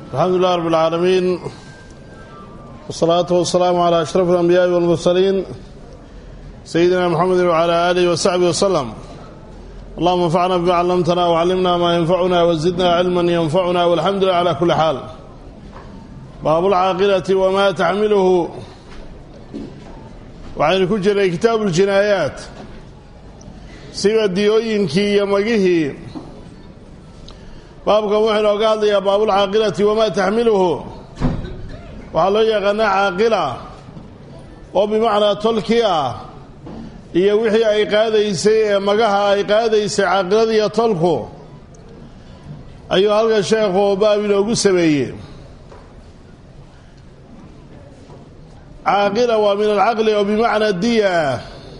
alxamdu lilah rab اlcaalamiin wsalaatu wasalaamu calaa ashraf alambiyaai walmursaliin sayidina mxamedi wcala aalihi wasaxbi waslem allahuma anfacna bima callamtana wcallimna maa yanfacuna wazidna cilman yanfacuna walxamdu lilah cala kuli xaal baabulcaaqilati wamaa taxmiluhu waxaynu ku jiray kitaabu ljinaayaat siba diyooyinkii iyo magihii baabkan wuxuu inooga hadlayaa baabulcaaqilati wamaa taxmiluhu waxaa loo yaqaanaa caaqila oo bimacnaa tolkii ah iyo wixii ay qaadaysay ee magaha ay qaadaysay caaqiladiiyo tolku ayuu halkan sheekhu baab inoogu sameeyey caaqila waa min alcaqli oo bimacnaa diya ah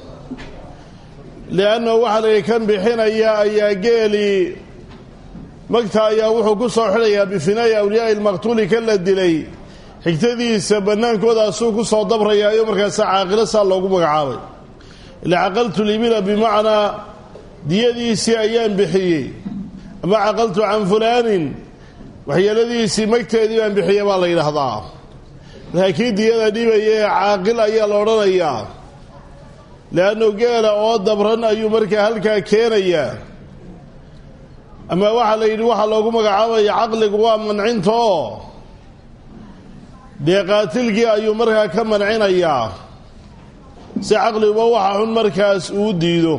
liannahu waxaa la yidhi kan bixinaya ayaa geeli magta ayaa wuxuu ku soo xidhayaa bifinaa'i awliyaa'i lmaqtuuli kan la dilay xigtadiisa bannaankoodaasuu ku soo dabrayaa iyo markaasa caaqilo saa loogu magacaabay ila caqaltu libila bimacnaa diyadiisii ayaan bixiyey ama caqaltu can fulaanin waxyeeladiisii magteedii baan bixiyey baa la yidhaahdaa markaa kii diyada dhibaya ee caaqil ayaa la odhanayaa leannu geela oo dabran ayuu markaa halkaa keenayaa ama waxaa la yidhi waxaa loogu magacaabaya caqligu waa mancinta oo dee qaatilkii ayuu markaa ka mancinayaa si caqliguba waxa xun markaas uu diido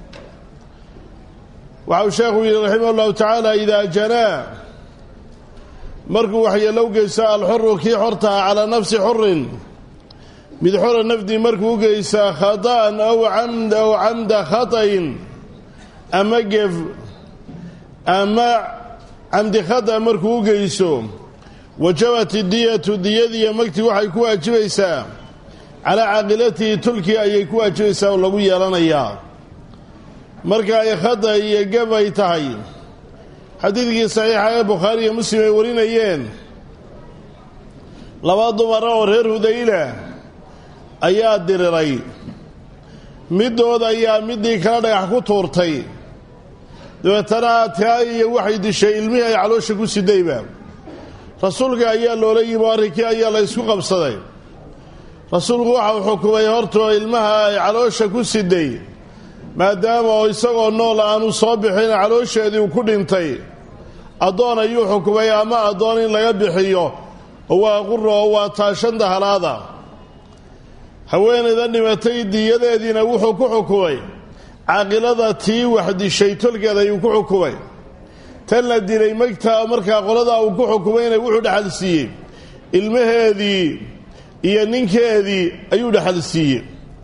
waxau sheekhu yidhi raximah ullahu tacaala idaa janaa markuu waxyeelow geysto alxuru kii xortaha calaa nafsi xurin mid xora nafdii markuu u geysaa khata'an aw camd aw camda khata'in ama gef ama camdi khata markuu u geyso wajabat idiyatu diyadiiyo magtii waxay ku waajibaysaa calaa caaqilatihi tulkii ayay ku waajibaysaa oo lagu yeelanayaa marka ay khata iyo gef ay tahay xadiidkii saxiixa ee bukhaari iyo muslim ay warinayeen laba dumara oo reer hudayla ayaa diriray middood ayaa middii kala dhagax ku tuurtay dabeetana taa iyo waxay dishay ilmihii ay caloosha ku sidayba rasuulka ayaa loola yimi arrinkii ayaa la ysku qabsaday rasuulku waxau xukumay hortoo ilmaha ay caloosha ku siday maadaama oo isagoo nool aanu soo bixin caloosheedii uu ku dhintay addoon ayuu xukumay ama addoon in laga bixiyo oo waa qura oo waa taashanta halaada haweenayda dhimatay diyadeediina wuxuu ku xukumay caaqilada tii wax dishay tolkeed ayuu ku xukumay tan la dilay magta markaa qoladaa uu ku xukumayna wuxuu dhexal siiyey ilmaheedii iyo ninkeedii ayuu dhexal siiyey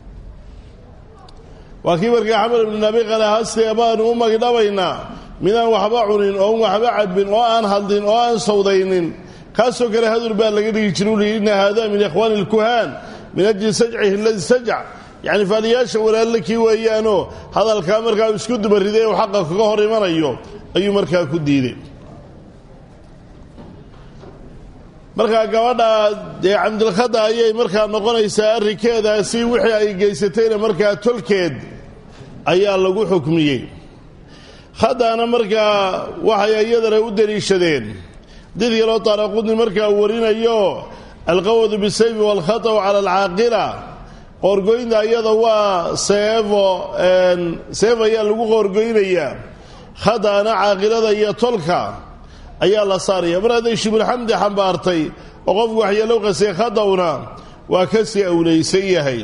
waa kii markaa xamar ibnu nabiqale hastee baanu u magdhabaynaa midaan waxba cunin oon waxba cabin oo aan hadlin oo aan sawdaynin kaasoo kale hadur baa laga dhigi jira uli inna haada min ikhwaani ilkuhaan min ajli sajcihi aladi sajac yacni faaliyaasha walaalle kii weeyaanoo hadalkaa markaa isku dubariday u xaqa kaga hor imanayo ayuu markaa ku diiday markaa gabadha dee camdilkhada ayay markaa noqonaysaa arrinkeedaasi wixii ay geysatayna markaa tolkeed ayaa lagu xukmiyey khadaana markaa waxay iyadana u deliishadeen xadiid kaloo taaraqudni markaa warinayo alqawadu bisayfi waalkhata'u cala alcaaqila qoorgoynta iyada waa seefo seef ayaa lagu qoorgoynayaa khada'ana caaqilada iyo tolka ayaa la saaraya mar hadday shibulxamdi xambaartay oo qofku waxyeelow qasay khadawna waa ka sii awlaysan yahay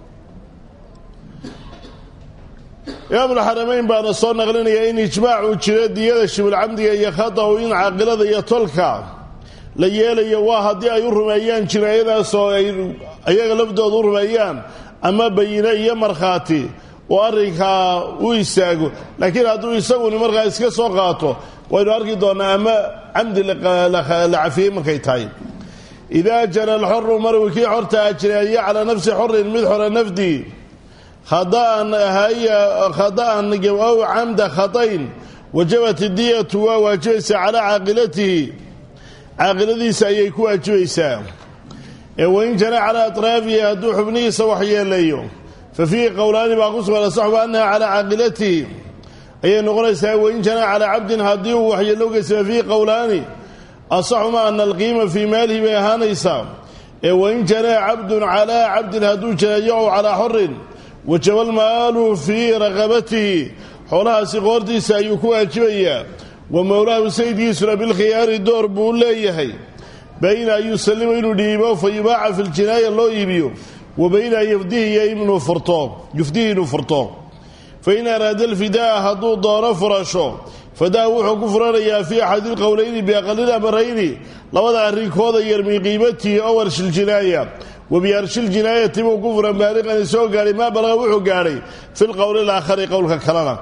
imaamulxaramayn baana soo naqlinaya in ijmaac uu jiro diyada shibulcamdiga iyo khadaw in caaqilada iyo tolka la yeelayo waa haddii ay u rumeeyaan jinaayadaasoo ay ayaga laftooda u rumeeyaan ama bayine iyo markhaati oo arrinkaa u istaago laakiin hadduu isaguni markaa iska soo qaato waynu arki doonnaa ama camdi la cafiyey markay tahay idaa jana alxoru marwi kii xortaa jineeyo calaa nafsi xorin mid xora nafdii khada'an haya khada'an ow camda khatayn wajabat idiyatu waa waajibaysaa calaa caaqilatihi caaqiladiisa ayay ku waajibaysaa ee wain jana calaa atraafihi hadduu xubnihiisa waxyeeleeyo fa fiihi qowlaani baa ku sugan asaxbu annaha calaa caaqilatihi ayay noqonaysaa wain janaa calaa cabdin haddii uu waxyeello geysa fa fiihi qowlaani asaxuma ana alqiima fii maalihi bay ahaanaysaa ee wain janaa cabdun calaa cabdin hadduu janeeyo ow calaa xorin wajaba almaalu fii raqabatihi xoolahaasi qoortiisa ayuu ku waajibayaa wa mowlaahu sayidkiisuna bilkhiyaari door buu leeyahay bayna an yusallima inuu dhiibo fa yubaaca fi ljinaaya loo iibiyo wa bayna an yufdihi iyo inuu furto yufdihi inuu furto fain araada alfidaa hadduu doono furasho fadaa wuxuu ku furanayaa fii axadi lqowlayni biaqalil amarayni labada arrinkooda yar min qiimatihi ow arshiljinaaya wa biarshiljiinaayati buu ku furan baaliqan isoo gaadhay maa balaqa wuxuu gaadhay fi lqowli alaakhari qowlka kalena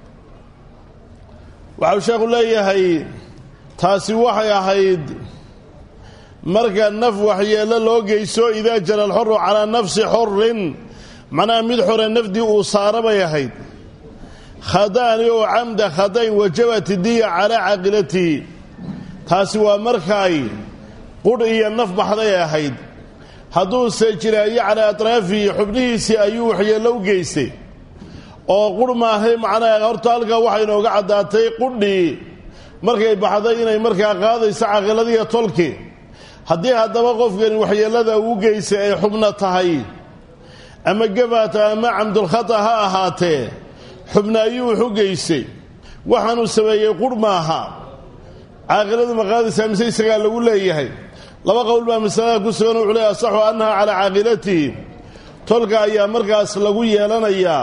waxau sheekhu leeyahay taasi waxay ahayd marka naf waxyeello loo geyso idaa jara alxoru calaa nafsi xorin macnaha mid xore nafdii uu saara bay ahayd khadaani oo camda khadayn wajabat diya calaa caaqilatihi taasi waa markaay qudh iyo naf baxday ahayd hadduuse jiraayo calaa atraafihi xubnihiisii ayuu waxyeello u geystay oo qurh maahay macnaha horta halkaa waxay inooga caddaatay qudhii markay baxday inay markaa qaadayso caaqiladiiyo tolki haddii haddaba qofkani waxyeellada uu geystay ay xubno tahay ama gabaata ama camdulkhata ha ahaatee xubna ayuu wuxu geystay waxaanuu sameeyey qurh maaha caaqiladu ma qaadaysaa mise isagaa lagu leeyahay laba qowl baa masalada ku sugan wuxuu leey asaxu annaha calaa caaqilatihi tolka ayaa markaas lagu yeelanayaa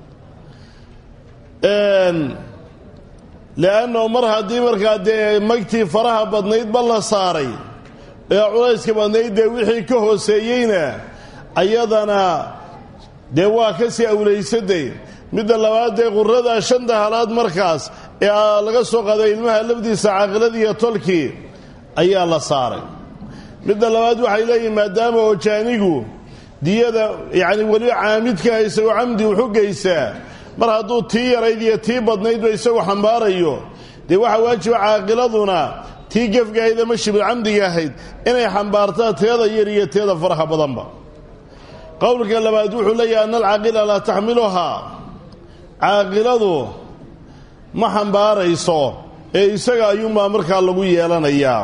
le'anno mar haddii markaa dee magtii faraha badnaydba la saaray ee culayska badnayd dee wixii ka hooseeyeyna ayadana dee waa ka sii awlaysaday midda labaad dee qurada shanta halaad markaas ee laga soo qaaday ilmaha lafdiisa caaqiladiiyo tolkii ayaa la saaray midda labaad waxay leeyihin maadaama oo jaanigu diyada yacni weliba caamidka haysa oo camdi wuxu geysaa mar hadduu tii yarayd iyo tii badnaydba isagu xambaarayo dee waxaa waajiba caaqiladuna tii gefgahayd ama shibulcamdiga ahayd inay xambaartaa teeda yar iyo teeda faraha badanba qowlka labaad wuxuu leeyahay ana alcaaqila laa taxmiluhaa caaqiladu ma xambaarayso ee isaga ayuunbaa markaa lagu yeelanayaa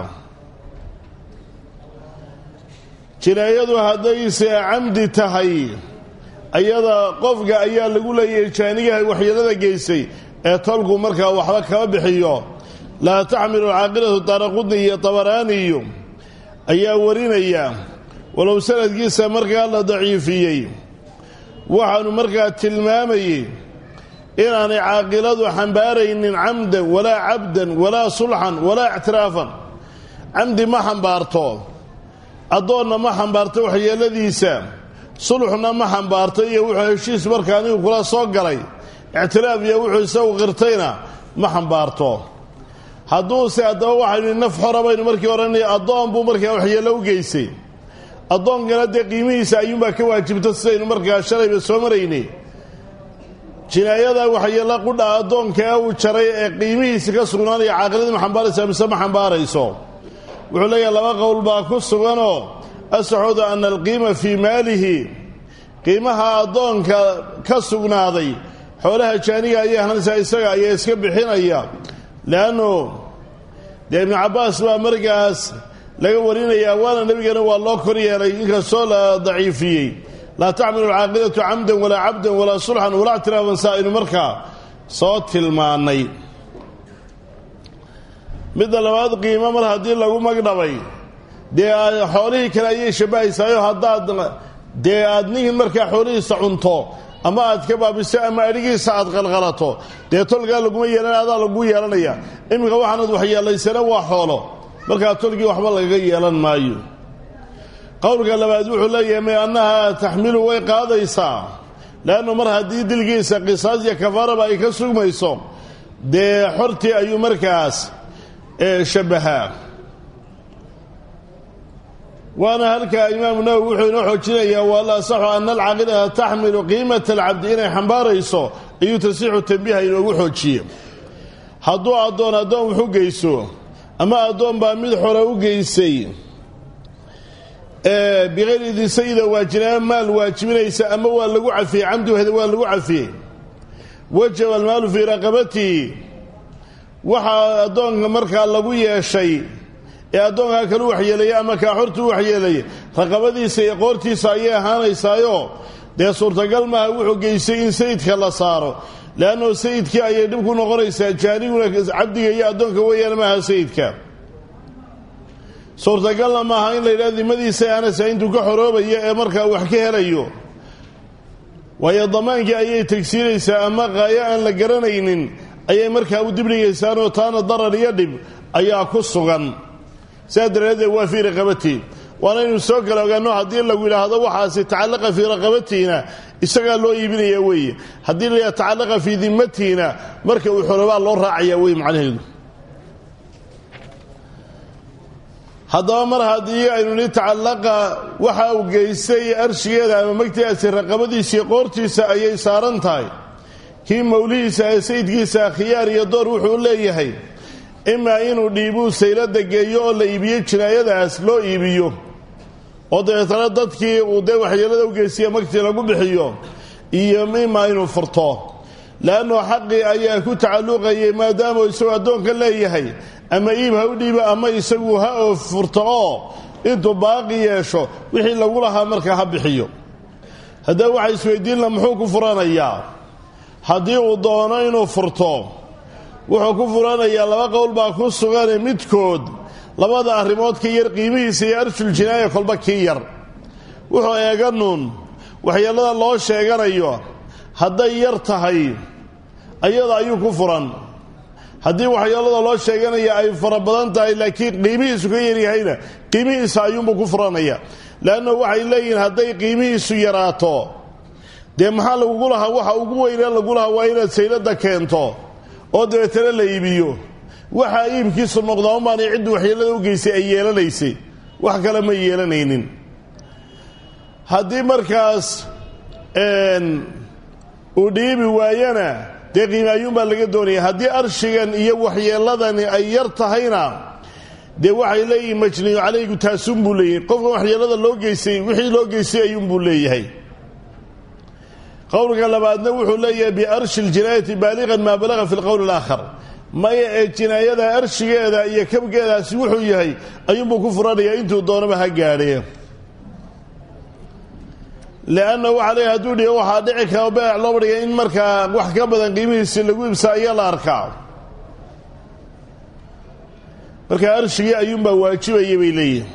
jinaayadu haddayse camdi tahay ayada qofka ayaa lagu leeyahay jaanigaha waxyeelada geysay ee tolku markaa waxba kama bixiyo laa taxmilu alcaaqilatu daaraqudni iyo tabaraaniyu ayaa warinaya walow sanadkiisa markaa la daciifiyey waxaanu markaa tilmaamayey inaanay caaqiladu xambaaraynin camdan walaa cabdan walaa sulxan walaa ictiraafan camdi ma xambaarto addoonna ma xambaarto waxyeeladiisa sulxna ma xambaarto iyo wuxuu heshiis marka anigu kula soo galay ictiraaf iyo wuxuu isagu qirtayna ma xambaarto hadduuse haddaba waxaynu naf xora baynu markii odhanay addoon buu markaa waxyeello u geysay addoonkana dee qiimihiisa ayuunbaa ka waajibta sidaynu markaa shalayba soo maraynay jinaayada waxyeello qudha addoonka ee uu jaray ee qiimihiisa ka sugnaanaya caaqiladi ma xambaaraysa mise ma xambaarayso wuxuu leeyahay laba qowl baa ku suganoo asaxooda ana alqiima fii maalihi qiimaha addoonka ka sugnaaday xoolaha jaaniga ayay ahanaysaa isaga ayaa iska bixinaya leannu dee ibnu cabbaas baa markaas laga warinayaa waana nebigana waa loo kor yeelay inkastoo la daciifiyey laa taxmilu alcaaqilatu camdan walaa cabdan walaa sulxan walaa ictiraafan saa aynu markaa soo tilmaannay midda labaad qiimo mar haddii lagu magdhabay dee xoolihii kale ayay shabahaysaayo haddaad dee aad ninkin markaa xoolihiisa cunto ama aad ka baabiso ama adhigiisa aad qalqalato dee tolkaa laguma yeelan adaa lagu yeelanaya iminka waxaanad waxyeelaysana waa xoolo markaa tolkii waxba lagaga yeelan maayo qowlka labaad wuxuu leeyahay may annaha taxmilu way qaadaysaa leannu mar haddii dilkiisa qisaas iyo kafaaraba ay ka sugmayso dee xortii ayuu markaas shabahaa waana halkaa imaamu nawowi wuxuu inoo xoojinayaa wala asaxu ana alcaaqilata taxmilu qiimata alcabdi inay xambaarayso ayuu tasiixu tambiiha inoogu xoojiye hadduu addoon addoon wuxu geyso ama addoon baa mid xore u geysay bikayri disayida waajinaa maal waajibinaysa ama waa lagu cafiyey camdiheeda waa lagu cafiyey wajaba almaalu fii raqabatihi waxaa addoonka markaa lagu yeeshay ee addoonkaa kalu waxyeelaya ama kaaxortuu waxyeelaya raqabadiisa iyo qoortiisa ayay ahaanaysaayo dee suurtagal maaha wuxuu geystay in sayidka la saaro leannao sayidkii ayay dhib ku noqonaysaa jaaniguna cabdiga iyo addoonka weeyaan maaha sayidka suurtagalna maaha in la yidhaha dimadiisa aanasa intuu ka xoroobaya ee markaa wax ka helayo waayo damaankii ayay tegsiinaysaa ama qaayo aan la garanaynin ayay markaa u dibdhigaysaanoo taana darar iyo dhib ayaa ku sugan sidaa daraaddeed waa fii raqabatii waanaynu soo kala ogaano haddii lagu yidhaahdo waxaasi tacallaqa fii raqabatiina isagaa loo iibinaya weeye haddii la yidhahdo tacallaqa fii dimmatiina marka uu xoroobaa loo raacaya wey macnaheedu haddaba mar haddii aynu ni tacallaqa waxa uu geystay arshigeeda ama magtigaasi raqabadiisii qoortiisa ayay saaran tahay kii mawlihiisa ee sayidkiisa khiyaar iyo door wuxuu leeyahay imaa inuu dhiibuu saylada geeyo oo la iibiyo jinaayadaas loo iibiyo oo dabeetana dadkii uu dee waxyeelada u geystiya magtii lagu bixiyo iyo imaa inuu furto leannao xaqii ayaa ku tacalluqayay maadaamuu isagoo addoonka leeyahay ama iib ha u dhiibo ama isagu ha oo furto oo intuu baaqi yeesho wixii lagu lahaa markaa ha bixiyo haddaba waxaa isweydiinla muxuu ku furanayaa haddii uu doono inuu furto wuxuu ku furanayaa laba qowl baa ku sugane midkood labada arrimood ka yar qiimihiisa iyo arshul jinaaya kolba kii yar wuxuu eeganuun waxyeellada loo sheeganayo hadday yar tahay ayada ayuu ku furan haddii waxyeellada loo sheeganaya ay fara badan tahay laakiin qiimihiisu ka yaryahayna qiimihiisa ayuunbuu ku furanaya leanna waxay leeyihiin hadday qiimihiisu yaraato dee maxaa lagugu lahaa waxa ugu weynee lagu lahaa waa inaad saylada keento oo dabeetana la iibiyo waxaa iibkiisu noqdaa unbaanay ciddu waxyeellada u geystay ay yeelanaysay wax kale ma yeelanaynin haddii markaas uu dhiibi waayana dee qiimaayuunbaa laga doonaya haddii arshigan iyo waxyeelladani ay yar tahayna dee waxay leeyihin majniyu calaygu taasuun buu leeyahay qofkan waxyeellada loo geystay wixii loo geystay ayuunbuu leeyahay qowlka labaadna wuxuu leeyahay biarshi ljinaayati baaliqan maa balaga fi lqowl alaakhar maya ee jinaayada arshigeeda iyo kabgeedaasi wuxuu yahay ayuunbuu ku furanayaa intuu doonaba ha gaadhee leanna waxaa leeyahay hadduu dhigo waxaa dhici kara beec loo badhiga in markaa wax ka badan qiimihiisi lagu ibsaa ayaa la arkaa markaa arshigii ayuunbaa waajibaya bay leeyihin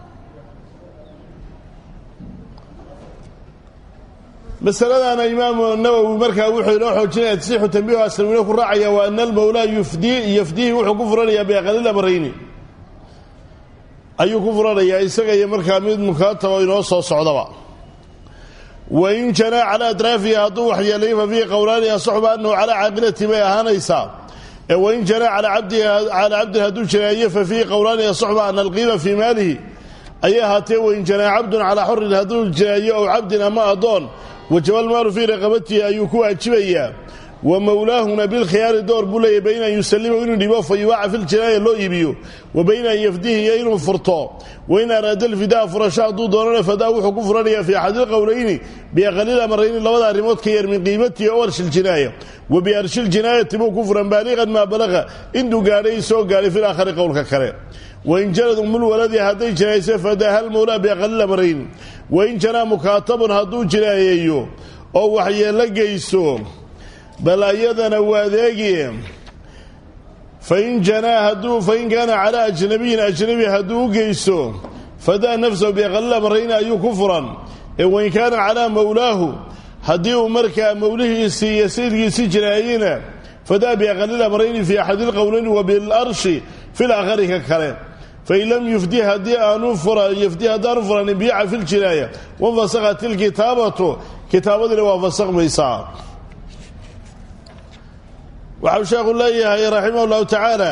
masaladana imaamu nawowi markaa wuxuu inoo xoojinaya tasixu tambiihu aslamiina ku raacaya waa ana almawlaa yufdii yafdihi wuxuu ku furanayaa biaqalil amrayni ayuu ku furanayaa isaga iyo markaa mid mukaatabo inoo soo socdaba wain janaa calaa atraafihi hadduu waxyeelay fa fiihi qowlaani asaxuba anahu calaa caaqilati bay ahaanaysaa ee wain janaa calaa cabdin hadduu janaayo fa fiihi qowlaani asaxuba ana alqiima fii maalihi ayay ahaatee wain janaa cabdun calaa xorin hadduu janaayo ow cabdin ama addoon wajabaalmaalu fii raqabatihi ayuu ku waajibayaa wa mowlaahuna bilkhiyaari door buu leeyahy bayna an yusalima inuu dhibo fa yubaaca fi ljinaaya loo iibiyo wa bayna an yafdihi iyo inuu furto wain araada alfidaa furasho hadduu doonana fadaa wuxuu ku furanayaa fii axadi lqowlayni biaqalil amarayni labada arrimood ka yar min qiimatihi o arshi ljinaaya wa biarshi ljinaayati buu ku furan baaliqan maa balaqa intuu gaadhay soo gaadhay fi laakhari qowlka kale wain janad umulwaladi hadday jinaayse fadaaha lmowlaa biaqalil amarayni wain janaa mukaatabun hadduu jinaayeeyo oo waxyeello geysto bal ayadana waadeegi fain janaa hadduu fain kaana calaa ajnabiyin ajnabi hadduu u geysto fadaa nafsahu biaqalil amarayni ayuu ku furan ee wain kaana calaa mowlaahu haddii uu markaa mowlihiisii iyo sayidkiisii jinaayeyna fadaa biaqalil amarayni fii axadi lqowlayni wa bilarshi fi laakhari ka kale fain lam yufdi haddii aanu yufdi haddaanu furanin biica fi ljinaaya wanfasakhat ilkitaabatu kitaabadiina waa fasakmaysaa waxau sheekhu leeyahay raximah llahu tacaala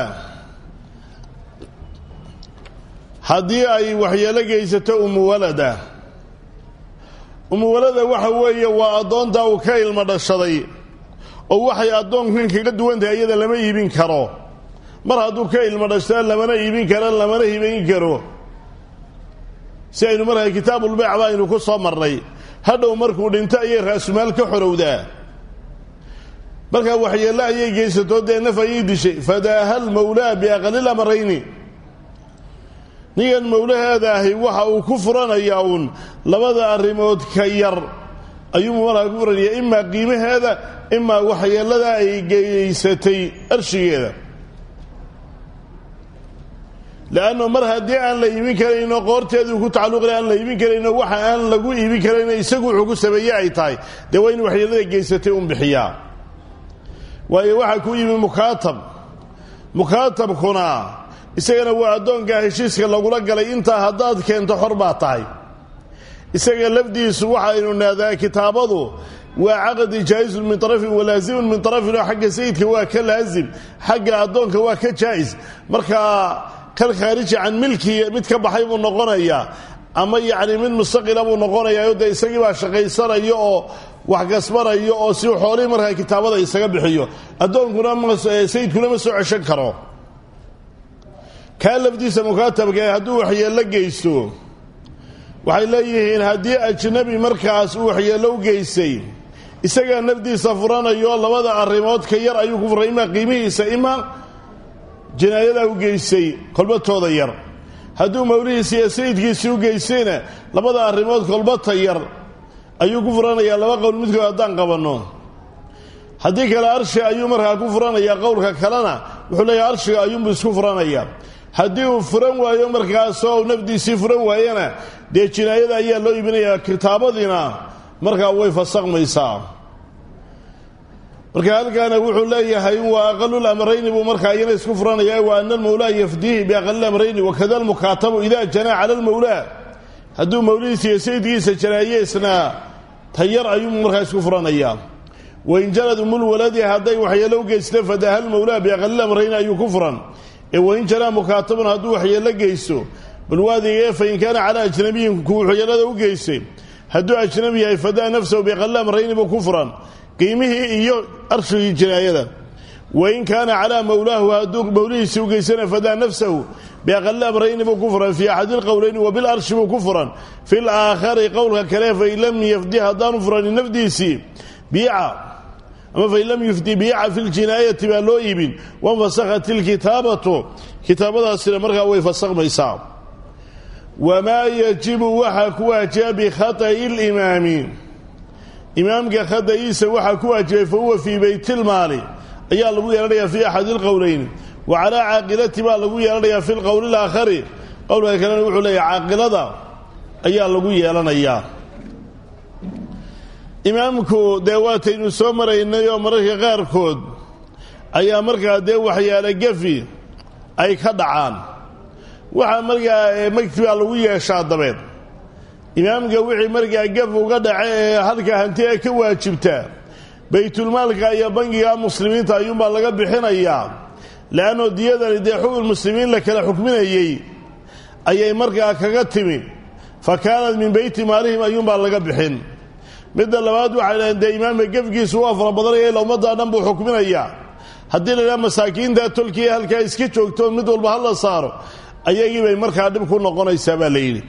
haddii ay waxyeelo geysato umuwalada umuwalada waxa weeye waa addoontaa uu ka ilmo dhashaday oo waxay addoonkan kaga duwan tahay iyada lama iibin karo mar hadduu ka ilmo dhashtaa lamana iibin karo lamana hibayn karo si aynu markaa kitaabulbeyc ba aynu ku soo marnay hadhow markuu dhinto ayay raasumaal ka xorowdaa markaa waxyeello ayay geysato dee naf ayay dishay fadaaha lmawlaa biaqalil amarayni ninkan mawlaheeda ahi waxa uu ku furanayaa uun labada arrimood ka yar ayuu markaa ku furanaya imaa qiimaheeda imaa waxyeellada ay geysatay arshigeeda leanno mar haddii aan la iibin karayno qoorteedii ku tacalluqila aan la iibin karayno waxa aan lagu iibin karayno isagu wuxuu ku sameeye ay tahay dee waa in waxyeellada geysatay un bixiyaa waayo waxaa ku yimi mukaatab mukaatabkuna isagana waa addoonkaa heshiiska lagula galay intaa haddaad keento xor baa tahay isaga lafdiisu waxaynu naadaa kitaabadu waa caqdi jaa'isun min tarafin walaazimun min tarafin oo xagga sayidka waa ka laazim xagga addoonka waa ka jaa'is markaa kan khaariji can milki mid ka baxay buu noqonayaa ama yacni mid mustaqila buu noqonayaa dee isagii baa shaqaysanayo oo wax gasbanayo oo si xoolihii markaa kitaabada isaga bixiyo addoonkuna sayidkuna ma soo ceshan karo kaa lafdiisa mukaatabka ee hadduu waxyeello geysto waxay leeyihiin haddii ajnabi markaas uu waxyeello u geystay isagaa nafdiisa furanayo labada arrimood ka yar ayuu ku furay imaa qiimihiisa imaa jinaayadaa u geystay kolbatooda yar hadduu mawlihiisi iyo sayidkiisii u geystayna labada arrimood kolbata yar ayuu ku furanayaa laba qowl midkood haddaan qabanno haddii kale arshi ayuu markaa ku furanayaa qowlka kalena wuxuu leeyahay arshiga ayuunbuu isku furanayaa haddii uu furan waayo markaasoo uu nafdiisii furan waayana dee jinaayada ayaa loo iibinayaa kitaabadiina markaa way fasaqmaysaa marka halkaana wuxuu leeyahay waa aqalul amrayni buu markaa iyana isku furanaya wa ana almawlaa yafdiihi biaqalil amrayni wakada almukaatabu ida janaa cala almawlaa hadduu mawlihiisa iyo sayidkiisa janaayeesna tayar ayuu markaa isku furanayaa wain janad umulwaladi hadday waxyeello u geysta fadaha almawlaa biaqalil amrayni ayuu ku furan ee wain janaa mukaatabun hadduu waxyeello geysto bal waadigee fain kaana calaa ajnabiyin kuu waxyeellada u geystay hadduu ajnabi yahay fadaa nafsahu biaqalil amrayni buu ku furan qiimihii iyo arshigii jinaayada wain kaana calaa mawlaahu hadduu mawlihiisii u geysana fadaa nafsahu biaqali amrayni buu ku furan fii axadi lqowleyni wabilarshi buu ku furan fi laakhari qowlka kale fain lam yafdi haddaanu furanin nafdiisii biica ama fain lam yufdi biica fi ljinaayati baa loo iibin wanfasakhat ilkitaabatu kitaabadaasina markaa way fasakmaysaa wamaa yajibu waxaa ku waajiba bikhata'i limaami imaamka khada'iisa waxaa ku waajibay fa huwa fii baytilmaali ayaa lagu yeelanayaa fii axadi lqowleyn wa calaa caaqilati baa lagu yeelanayaa fi lqowli alaakhari qowlka kalena wuxuu leeyahay caaqilada ayaa lagu yeelanayaa imaamku dee waataynu soo maraynay oo mararka qaarkood ayaa markaa dee waxyaale gefi ay ka dhacaan waxaa markaa magti baa lagu yeeshaa dabeed imaamka wixii markaa gaf uga dhace ee halka hanti ee ka waajibtaa baytulmaalka iyo bangiga muslimiinta ayuunbaa laga bixinayaa le'annoo diyadani dee xukun muslimiin la kala xukminayey ayay markaa kaga timi fa kaanat min beyti maalihim ayuunbaa laga bixin midda labaad waxay dhaheen dee imaamka gefkiisu waa fara badanaya ila ummaddaa dhan buu xukminayaa haddii la idhaha masaakiinta tolkiya halkaa iska joogto mid walba ha la saaro ayagii bay markaa dhib ku noqonaysaa baa la yidhi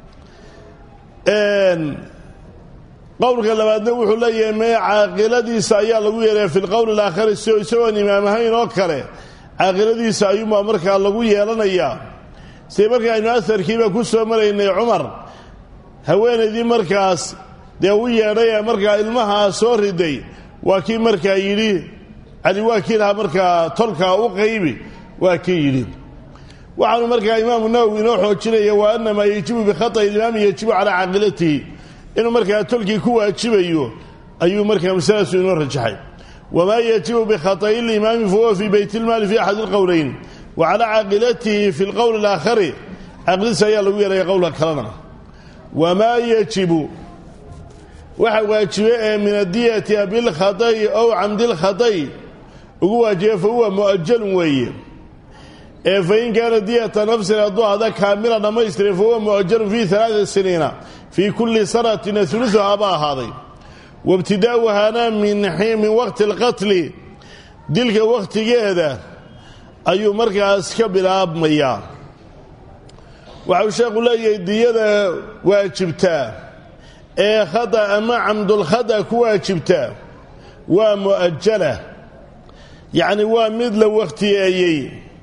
qowlka labaadna wuxuu leeyahay mee caaqiladiisa ayaa lagu yeelaya fi lqowli alaakhari si isagoon imaam ahayn oo kale caaqiladiisa ayuunbaa markaa lagu yeelanayaa sida marka aynu aharkiiba ku soo maraynay cumar haweenaydii markaas dee u yeedhay ee markaa ilmahaa soo riday waa kii markaa yidhi cali waa kii lahaa markaa tolkaa u qaybi waa kii yidhi waxaanu markaa imaamu nawowi inoo xoojinaya wa anamaa yajibu bikhata'i ilimaami yajibu calaa caaqilatihi inuu markaa tolkii ku waajibayo ayuu markaa masalaasu inoo rajaxay wamaa yajibu bikhata'i limaami fahuwa fii bayt ilmaali fi axadi lqowleyn wa calaa caaqilatihi fi lqowli alaakhari caaqiladiisa ayaa lagu yeelaya qowlka kalena wamaa yajibu waxa waajibe ee min adiyati bilkhata'i ow camdilkhata'i ugu waajiba fa huwa mu'ajalun weeye ee fain kaana diyata nafsin hadduu ahda kaamila dhammaystiran fa huwa mu'ajalun fii alaaa siniina fii kulli sanatina ulusuhaa baa ahaaday waibtidaa'uhaana min waqti alqatli dilka wakhtigeeda ayuu markaas ka bilaabmayaa waxau sheekhu leeyahay diyada waajibtaa ee khada ama camdulkhada ku waajibtaa waa mu'ajala yacni waa mid la wakhtiyeeyey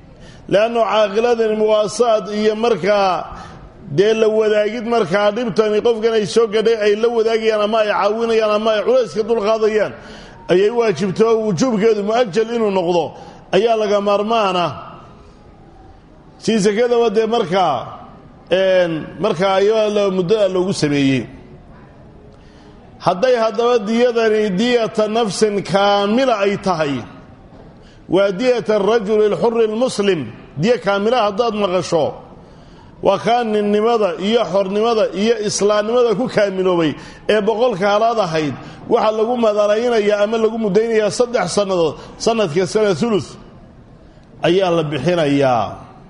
leannu caaqiladani muwaasaad iyo markaa dee la wadaagid markaa dhibtani qofkan ay soo gadhay ay la wadaagayaan ama ay caawinayaan ama ay culayska dulqaadayaan ayay waajibto wujuubkeedu mu'ajal inuu noqdo ayaa laga maarmaana si sakadaba dee markaa markaa ayaa muddada loogu sameeyey hadday haddaba diyadani diyata nafsin kaamila ay tahay waa diyata arajuli alxuri almuslim diya kaamila haddaad maqasho waa kaa ninnimada iyo xornimada iyo islaamnimada ku kaamiloobay ee boqolka halaad ahayd waxaa lagu madanaynayaa ama lagu muddaynayaa saddex sannadood sanadka sana ulu ayaa la bixinayaa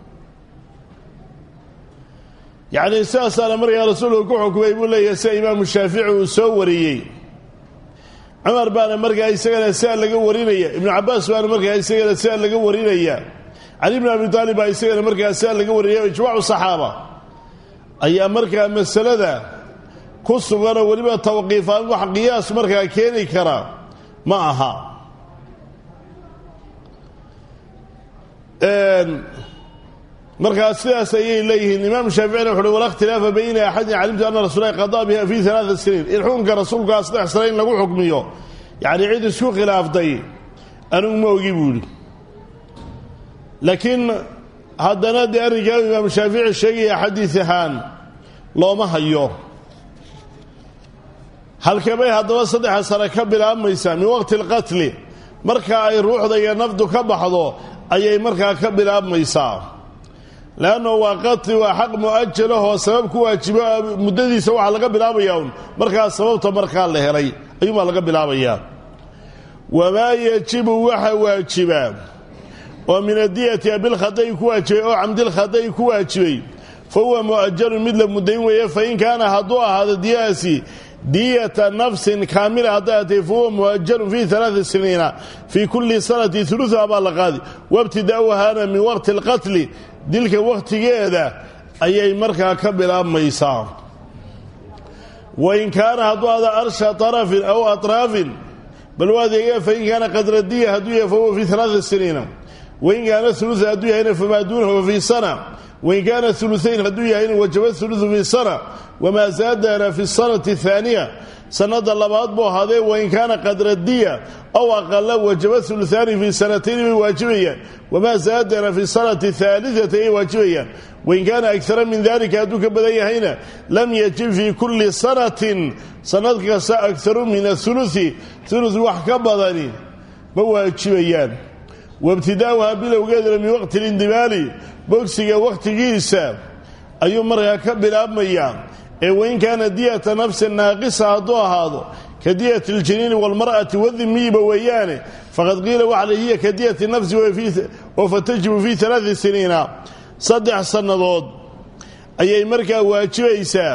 yacnii sidaasaana markaa rasuulku ku xukumay buu leeyahay sida imaamu shaafici uu soo wariyey cumar baana markaa isagana sidaa laga warinaya ibnu cabaas baana markaa isagana sidaa laga warinaya cali bn abi taalib baa isagana markaa sidaa laga warinaya ijmaacu saxaaba ayaa markaa masalada ku suganoo weliba tawqiifaan wax qiyaas markaa keeni kara ma aha markaa sidaas ayay leeyihiin imaam shaaficina wuxuuhi walaa ikhtilaafa bayna axadin calimtu ana rasuulahi qadaa biha fi alaaa siniin in xukunka rasuulkaa saddex sane in lagu xukmiyo yacnii cid isku khilaaftay anigu ma ogi buuhi laakiin haddana dee arrinkaa imaamu shaafici sheegaya xadiis ahaan looma hayo halkabay haddaba saddexa sane ka bilaabmaysaa min waqti alqatli marka ay ruuxda iyo nafdu ka baxdo ayay markaa ka bilaabmaysaa leanno waa qatli waa xaq mu'ajalahoo sabab ku waajibo muddadiisa waxaa laga bilaabayaa un markaa sababta markaa la helay ayuunbaa laga bilaabayaa wamaa yajibu waxa waajiba oo min adiyati abilkhada'i ku waajibay oo camdilkhada'i ku waajibay fa huwa mu'ajalun mid la muddayn weeye fa in kaana hadduu ahaado diyadaasi diyata nafsin kaamila hadday atay fa huwa mu'ajalun fii alaai siniina fii kulli sanati uluha baa la qaadi wabtidaa'uhaana min waqti alqatli dilka wakhtigeeda ayay markaa ka bilaabmaysaa wain kaana hadduu ada arsha arafin aw atraafin bal waa adeegaya fain kaana qadradiya hadduu yahay fahuwa fii alaai siniina wain kaana ulua hadduu yahayna famaa duunahu fii sana wain kaana uluayn hadduu yahayna wajaba uluثu fii sana wamaa zaadana fi sanati اhaaniya sanada labaad buu ahaadee wain kaana qadradiya aw aqala wajaba uluaani fii sanatayn bay waajibayaan wamaa zaadana fi sanati اhaaliثati ay waajibayaan wain kaana agara min dalika hadduu ka badan yahayna lam yajib fii kuli sanatin sanad kasta agaru min auluثi ulu wax ka badani ma waajibayaan wabtidaa'uhaa bilowgeeduna min waqti lindimaali bogsiga wakhtigiisa ayuu markaa ka bilaabmayaa ee wain kaana diyata nafsin naaqisa hadduu ahaado ka diyati اljaniini wاlmar'ati wadimiyiba weeyaane faqad qiila waxale hiya ka diyati nafsi oo fatajibu fii alaai siniina saddex sannadood ayay markaa waajibaysaa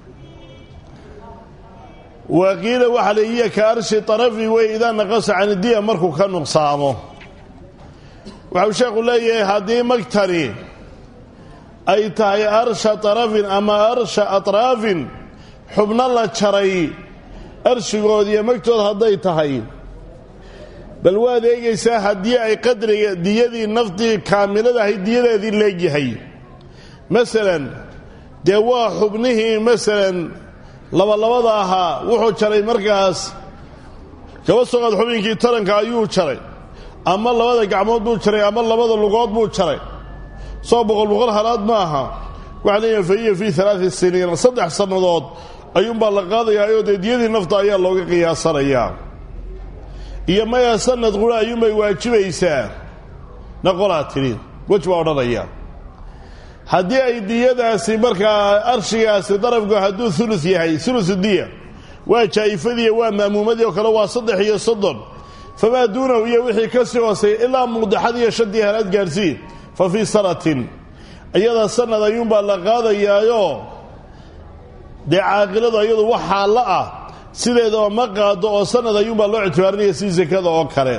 wa qiila waxale hiya ka arshi arafi wey idaa naqasa can diya markuu ka nuqsaamo waxau sheekhu leeyahay haddii magtani ay tahay arsha tarafin ama arsha atraafin xubno la jaray arshigood iyo magtood hadday tahay bal waad eegaysaa haddii ay qadriga diyadii naftii kaamilada ahayd diyadeedii leegyahay masalan dee waa xubnihii masalan labalabada ahaa wuxuu jaray markaas kaba soqaad xubinkii taranka ayuu jaray ama labada gacmood buu jaray ama labada lugood buu jaray soo boqol boqol halaad ma aha waxaa leeyahay fa hiya fii alaai siniina saddex sannadood ayuunbaa la qaadayaa oo dee diyadii nafta ayaa looga qiyaasanayaa iyo maya sanad qura ayuunbay waajibaysaa naqolaa tidhi wej baa odhanaya haddii ay diyadaasi markaa arshigaasi darafku hadduu ulu yahay ulu diya waa jaa'ifadiiy waa ma'muumadii oo kale waa saddex iyo soddon famaa duunahu iyo wixii ka sii hooseeya ilaa muqdaxad iyo shantii halaad gaadhsii fa fii sanatin iyada sanad ayuunbaa la qaadayaayo dee caaqiladu iyadu wax xaallo ah sideedaba ma qaado oo sanad ayuunbaa loo ictibaarinaya si sakada oo kale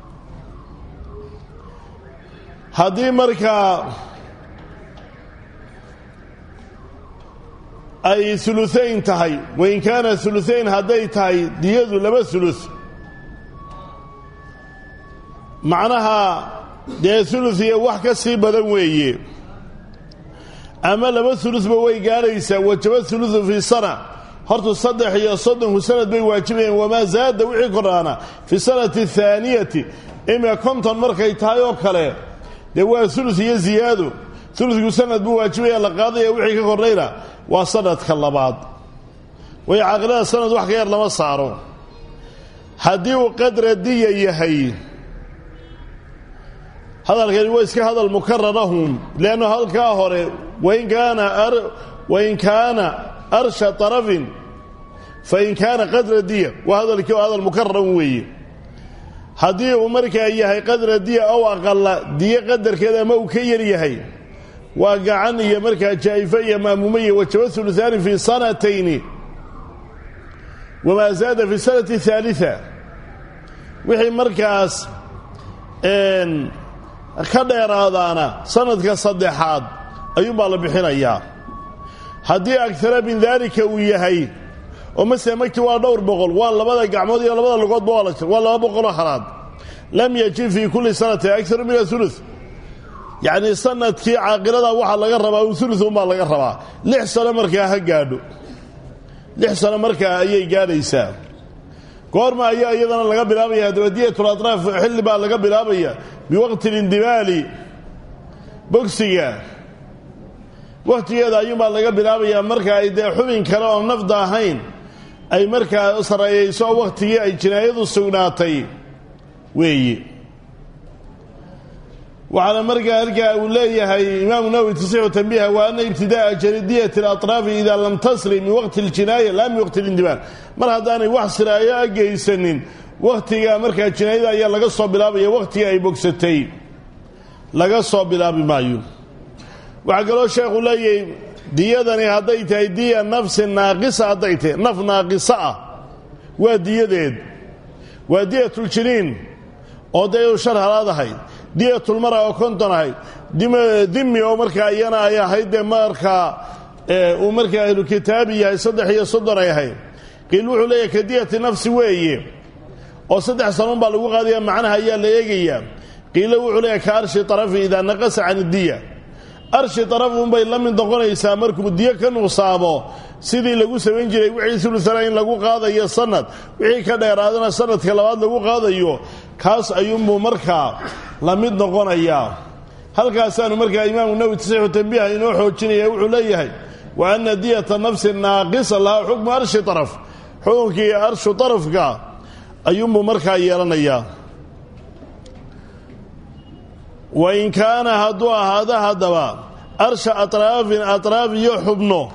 haddii markaa ay uluayn tahay wain kaana uluayn hadday tahay diyadu laba ulu macnaha dee ulud iyo wax ka sii badan weeye ama laba uludba way gaadhaysaa wajaba uludu fii sana hortu saddex iyo soddonku sanad bay waajibayeen wamaa zaada wixii kordhaana fi sanati athaaniyati imika konton markay tahay oo kale dee waa ulud iyo ziyaado uludku sanad buu waajibaya la qaadaya wixii ka kordhayna waa sanadka labaad way caaqilada sanad wax ka yar lama saaro haddii uu qadra diya yahay hadalkani waa iska hadal mukararahum leannu halkaa hore wain kaana wain kaana arsha tarafin fain kaana qadra diya waa hadalkii oo hadal mukararan weeye haddii uu markaa yahay qadra diya ow aqala diyo qadarkeeda ama uu ka yar yahay waa gacan iyo markaa jaa'ifo iyo maamuumo iyo wajaba uluaani fi sanatayni wamaa zaada fi sanati ahaalia wixii markaas ka dheeraadaana sanadka saddexaad ayuunbaa la bixinayaa haddii agara min daalika uu yahay oo masele magti waa dhowr boqol waa labada gacmood iyo labada lugoodba waa la jir waa laba boqoloo halaad lam yajib fii kulli sanati akaru min aulu yacnii sanadkii caaqilada waxaa laga rabaa ulu unbaa laga rabaa lix sano markaa ha gaadho lix sano markaa ayay gaadhaysaa goorma ayaa iyadana laga bilaabaya haddaba diyatul atraaf xilli baa laga bilaabaya biwaqti lindimaali bogsiga wakhtigeeda ayuunbaa laga bilaabayaa marka ay dee xubin kale oo nafda ahayn ay markaa sareeyayso wakhtigii ay jinaayadu sugnaatay weeye waxaana markaa halkaa uu leeyahay imaamu nawowi tasixu tanbiiha wa ana ibtida'a jaridiyati alatraafi idaa lam tasri min waqti aljinaaya laa min waqti alindimaal mar haddaanay wax siraayo a geysanin wakhtiga markaa jinaayada ayaa laga soo bilaabaya wakhtiga ay bogsatay laga soo bilaabi maayo waxaa kaloo sheekhu leeyahay diyadani hadday tahay diya nafsi naaqisa hadday tahay naf naaqisa ah waa diyadeed waa diyatuljiniin oo dee shar halaad ahayd diyatulmara oo konton ahayd dimi oo markaa iyana ay ahayd dee markaa uu markaa ahlu kitaabi yahay saddex iyo soddon ay ahayd qiil wuxuu leeyahay ka diyati nafsi weeye oo saddex sanuun baa lagu qaadaya macnaha ayaa la eegayaa qiilo wuxuu leeyahay ka arshi tarafi idaa naqasa can idiya arshi tarafunbay la mid noqonaysaa markuu diyo ka nuqsaamo sidii lagu samayn jiray wixii ulutana in lagu qaadayo sanad wixii ka dheeraadana sanadka labaad lagu qaadayo kaas ayuunbuu markaa la mid noqonayaa halkaasaanu markaa imaamu nawowi tasixu tambiiha inoo xoojinaya wuxuu leeyahay wa ana diyata nafsi naaqisa lahaa xukmu arshi araf xukunkii arshu arafka ayuunbuu markaa yeelanayaa wain kaana hadduu ahaado haddaba arsha atraafin atraaf iyo xubno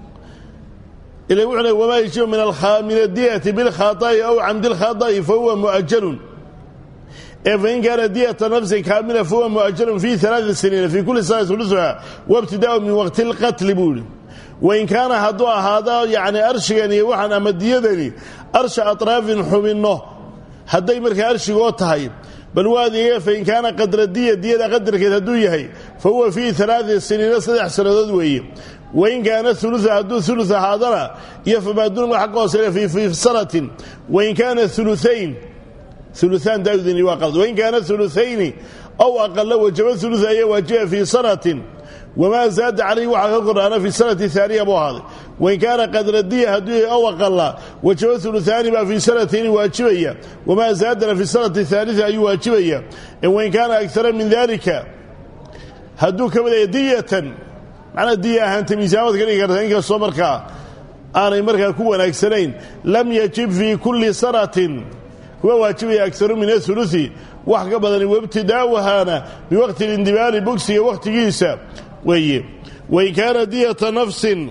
ila wuxuu le wamaa yajibu min adiyati bilkhaطa'i aw camdi lkhaطa'i fahuwa mu'ajalun ee fain kaana diyata nafsin kaamila fahuwa mu'ajalun fi alaai siniina fii kulli sana ulusuha wabtidaa'u min waqti اlqatli buu yihi wain kaana hadduu ahaado yacni arshigan iyo waxaan ama diyadani arsha atraafin xubinno hadday markaa arshigoo tahay bal waadiga fain kaana qadra diya diyada qadarkeed hadduu yahay fa huwa fii alaai siniina saddex sannadood weeye wain kaana ulua hadduu ulu ahaadana iyo famaaduun waxa ka hooseyna fii sanatin wain kaana uluayn uluaan daawdini waa qalad wain kaana uluayni aw aqala wajaba ulu ayaa waajiba fii sanatin wamaa zaada calayhi waxaa ka kordhaana fi sanati aaniya buu ahaaday wain kaana qadra diya hadduu yahay aw aqala wajaba uluaani baa fii sanatayni waajibaya wamaa zaadana fi sanati aalia ayuu waajibaya wain kaana agara min dalika hadduu ka badaya diyatan macnaa diya ahaanta miisaamad ka dhigi karta inkastoo markaa aanay markaa ku wanaagsanayn lam yajib fii kulli sanatin kuwa waajibaya agaru min auluثi wax ka badani wabtidaa'uhaana biwaqti lindibaali bogsiga wakhtigiisa weeye wain kaana diyata nafsin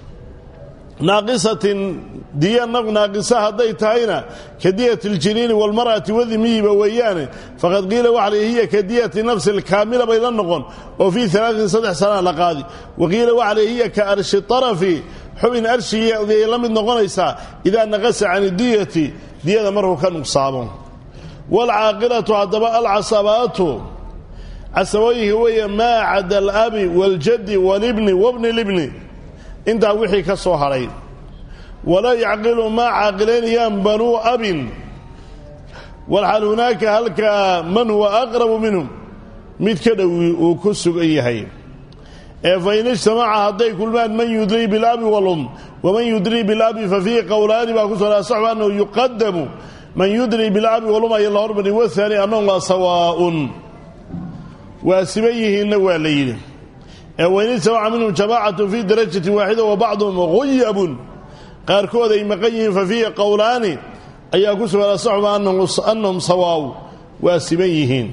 naaqisatin diya naf naaqisa hadday tahayna ka diyati اljiniini wاlmar'ati wadimiyiba weeyaane faqad qiila waxa l hiya ka diyati nafsi اlkaamila bay la noqon oo fii alaain saddex sanaa la qaadi wa qiila waxa l hiya ka arshi طarafi xubin arshigiiay la mid noqonaysaa idaa naqasa can idiyati diyada markuu ka nuqsaamo wاlcaaqilatu haddaba alcasabaatu casabooyinka weeye maa cada alabi wاljaddi wاlibni wabni libni intaa wixii ka soo hadhay walaa yacqilu maa caaqilaynayaan banuu abin walxal hunaaka halkaa man huwa aqrabu minhum mid ka dhowi uu ku sugan yahay ee fa in ijtamaca hadday kulmaan man yudrii bilabi walum waman yudrii bilabi fa fiihi qowlaani baa ku soo asaxu annahu yuqadamu man yudrii bilabi walum aya la hormari wahaani annahum waa sawaaun waa siban yihiinna waa la yidhi ee wain ijtamaca minhum jamaacatu fii darajatin waaxida wa bacduhum guyabun qaarkood ay maqan yihiin fa fiihi qowlaani ayaa ku sugan asaxuma annahum sawaaw waa siban yihiin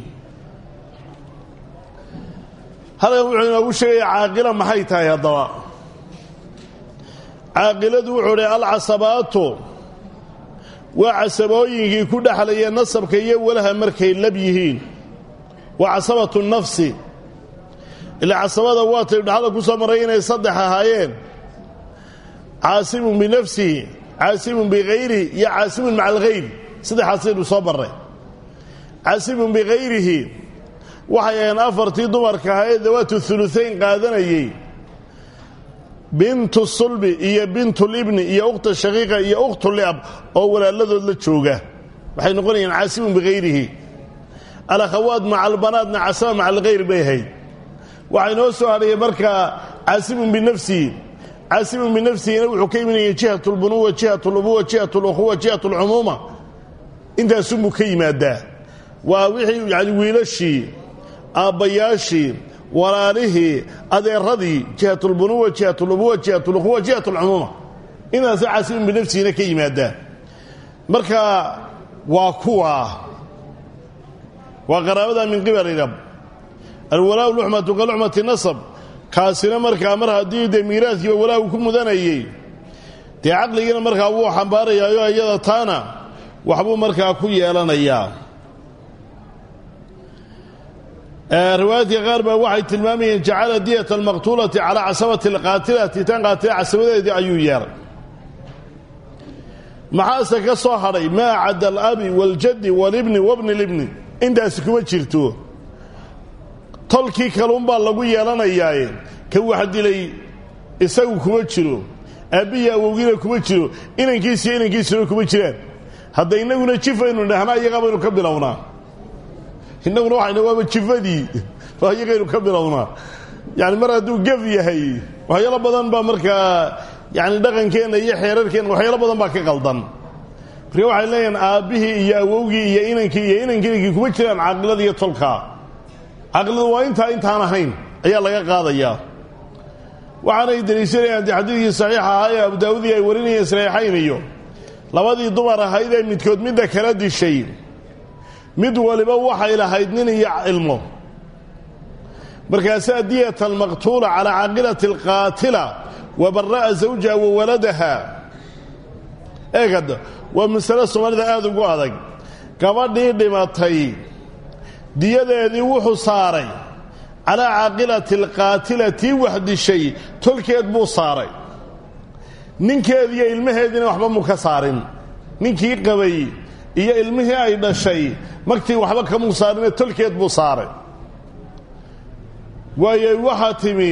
halkan wuxuu inoogu sheegaya caaqila maxay tahay haddaba caaqiladu wuxuu dhi alcasabaatu waa casabooyinkii ku dhexlaya nasabka iyo walaha markay lab yihiin waa casabatu nafsi ilaa casabada waatay dhexda ku soo maray inay saddex ahaayeen caasimun binafsihi caasimun bikayrihi iyo caasimun maca alkhayr saddexaasaynu soo marray caasimun bikayrihi waxay aheen afartii dumarka ahaa ee dawaatu huluhayn qaadanayey bintu sulbi iyo bintulibni iyo ukhta shaqiiqa iyo ukhtuliab oo walaaladood la jooga waxay noqonayaan caasimun bikayrihi alakhawaat maca albanaatna casaba maca alkhayr bay ahayd waxaa inoo soo hadhaya markaa caasimun binafsihi caasimun binafsihina wuxuu ka imanaya jihat lbunuwa jihat lubuwa jihat lukhuwa jihat lcumuuma intaasunbuu ka yimaadaa waa wixii yani wiilashii aabbayaashii walaalihii adeeradii jihatulbunuwa jihatulubuwa jihatulukhuwa jihatulcumuuma intaasa caasimun binafsihina ka yimaadaa marka waa kuwa waa qaraabada min qibali rab alwalaa luxmatu ka luxmati nasab kaasina markaa mar haddii dee miiraadkiiba walaa uu ku mudanayey dee caqligiina markaa wuu xambaarayaayo iyada taana waxbuu markaa ku yeelanayaa riwaayadka qaar baa waxay tilmaamayeen jacala diyata almaqtuulati calaa casabati alqaatilati tan qaatila casabadeedii ayuu yeeray maxaase ka soo hadhay maa cadda alabi waaljaddi walibni wabni libni intaasi kuma jirto tolkii kaluunbaa lagu yeelanayaaye ka wax dilay isagu kuma jiro aabbihi awowgiina kuma jiro inankiisiyo inankiisuna kuma jiraan hadda innaguna jifaynu dhahnaa iyagaa baynu ka bilownaa innaguna waxayna waaba jifadii waa iyagaynu ka bilownaa yani mar hadduu gef yahay waxyaalo badan baa markaa yani dhaqankeenna iyo xeerarkeenna waxyaalo badan baa ka qaldan marka waxay leeyihin aabbihii iyo awowgii iyo inankii iyo inankii kuma jiraan caaqilada iyo tolkaa caqiladu waa intaa intaan ahayn ayaa laga qaadayaa waxaanay deliishanayaan dee xadiidkii saxiixa ahaa ee abu daawudii ay warinayeen saxiixayn iyo labadii dumar ahayd ee midkood midda kala dishay mid waliba waxay lahayd nin iyo ilmo markaasaa diyata almaqtuula calaa caaqilati alqaatila wa bara'a zawjaha wa waladaha eegad waa masale soomaalida aada ugu adag gabadhii dhimatay diyadeedii wuxuu saaray calaa caaqilati alqaatila tii wax dishay tolkeed buu saaray ninkeediiyo ilmaheediina waxba muu ka saarin ninkii qabay iyo ilmihii ay dhashay magtii waxba kamuu saarine tolkeed buu saaray waayo waxaa timi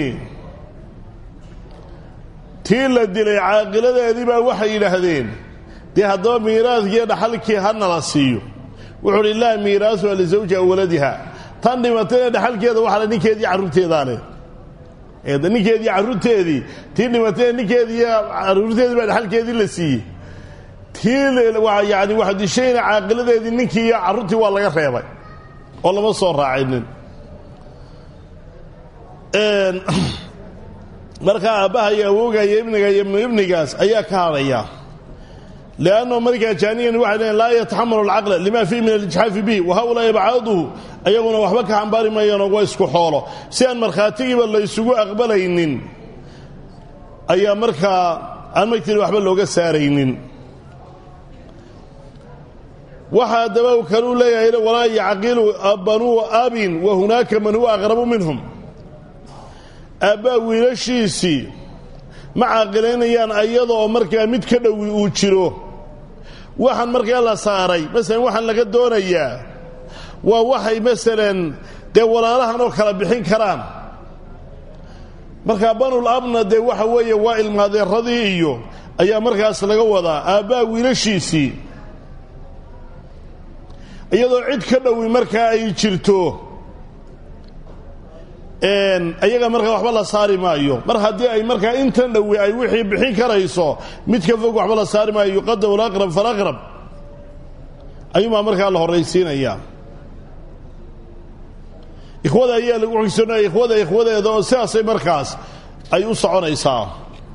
tii la dilay caaqiladeedii baa waxay yidhaahdeen dee haddaba miiraadkiiyo dhaxalkii ha nala siiyo wuxuu uhi laa miiraasuha lisawjiha waladiha tan dhimatayna dhaxalkeeda waxale ninkeedii carruurteedaa leh ninkeedii carruurteedii tii dhimatayna ninkeediiyo carruurteedii baa dhaxalkeedii la siiyey tii yani wax dishayna caaqiladeedii ninkii iyo carruurtii waa laga reebay oo lama soo raacinin markaa aabbaha iyo awowga iyo ibniga iyo ibnigaas ayaa ka hadhaya lanno markaa jaaniyan waxay leeyn laa yataxamalu alcaqla lima fiihi min alijxaafi bihi wa haulaai bacaaduhu ayaguna waxba ka xambaari mayaanoo waa isku xoolo si aan markhaatigiiba laysugu aqbalaynin ayaa markaa aan magtiri waxba looga saaraynin waxaa daba kaluu leeyahay walaa yacqilu banuu abin wa hunaaka man huwa aqrabu minhum aabbaa wiilashiisii ma caaqilaynayaan ayada oo markaa mid ka dhowi uu jiro waxaan markaa la saaray masalan waxaan laga doonayaa waa waxay masalan dee walaalahan oo kala bixin karaan markaa banul abna dee waxa weeye waa ilmaadeeradii iyo ayaa markaas laga wadaa aabbaa wiilashiisii iyadoo cid ka dhowi markaa ay jirto ayaga markaa waxba la saari maayo mar haddii ay markaa intan dhowe ay wixii bixin karayso mid ka fog waxba la saari maayo yuqadamu alaqrab falaqrab ayuunbaa markaa la horraysiinayaa ikhwada ayaa lagu xigsoonaya ikhwada ikhwadeeda oo sidaasay markaas ay u soconaysaa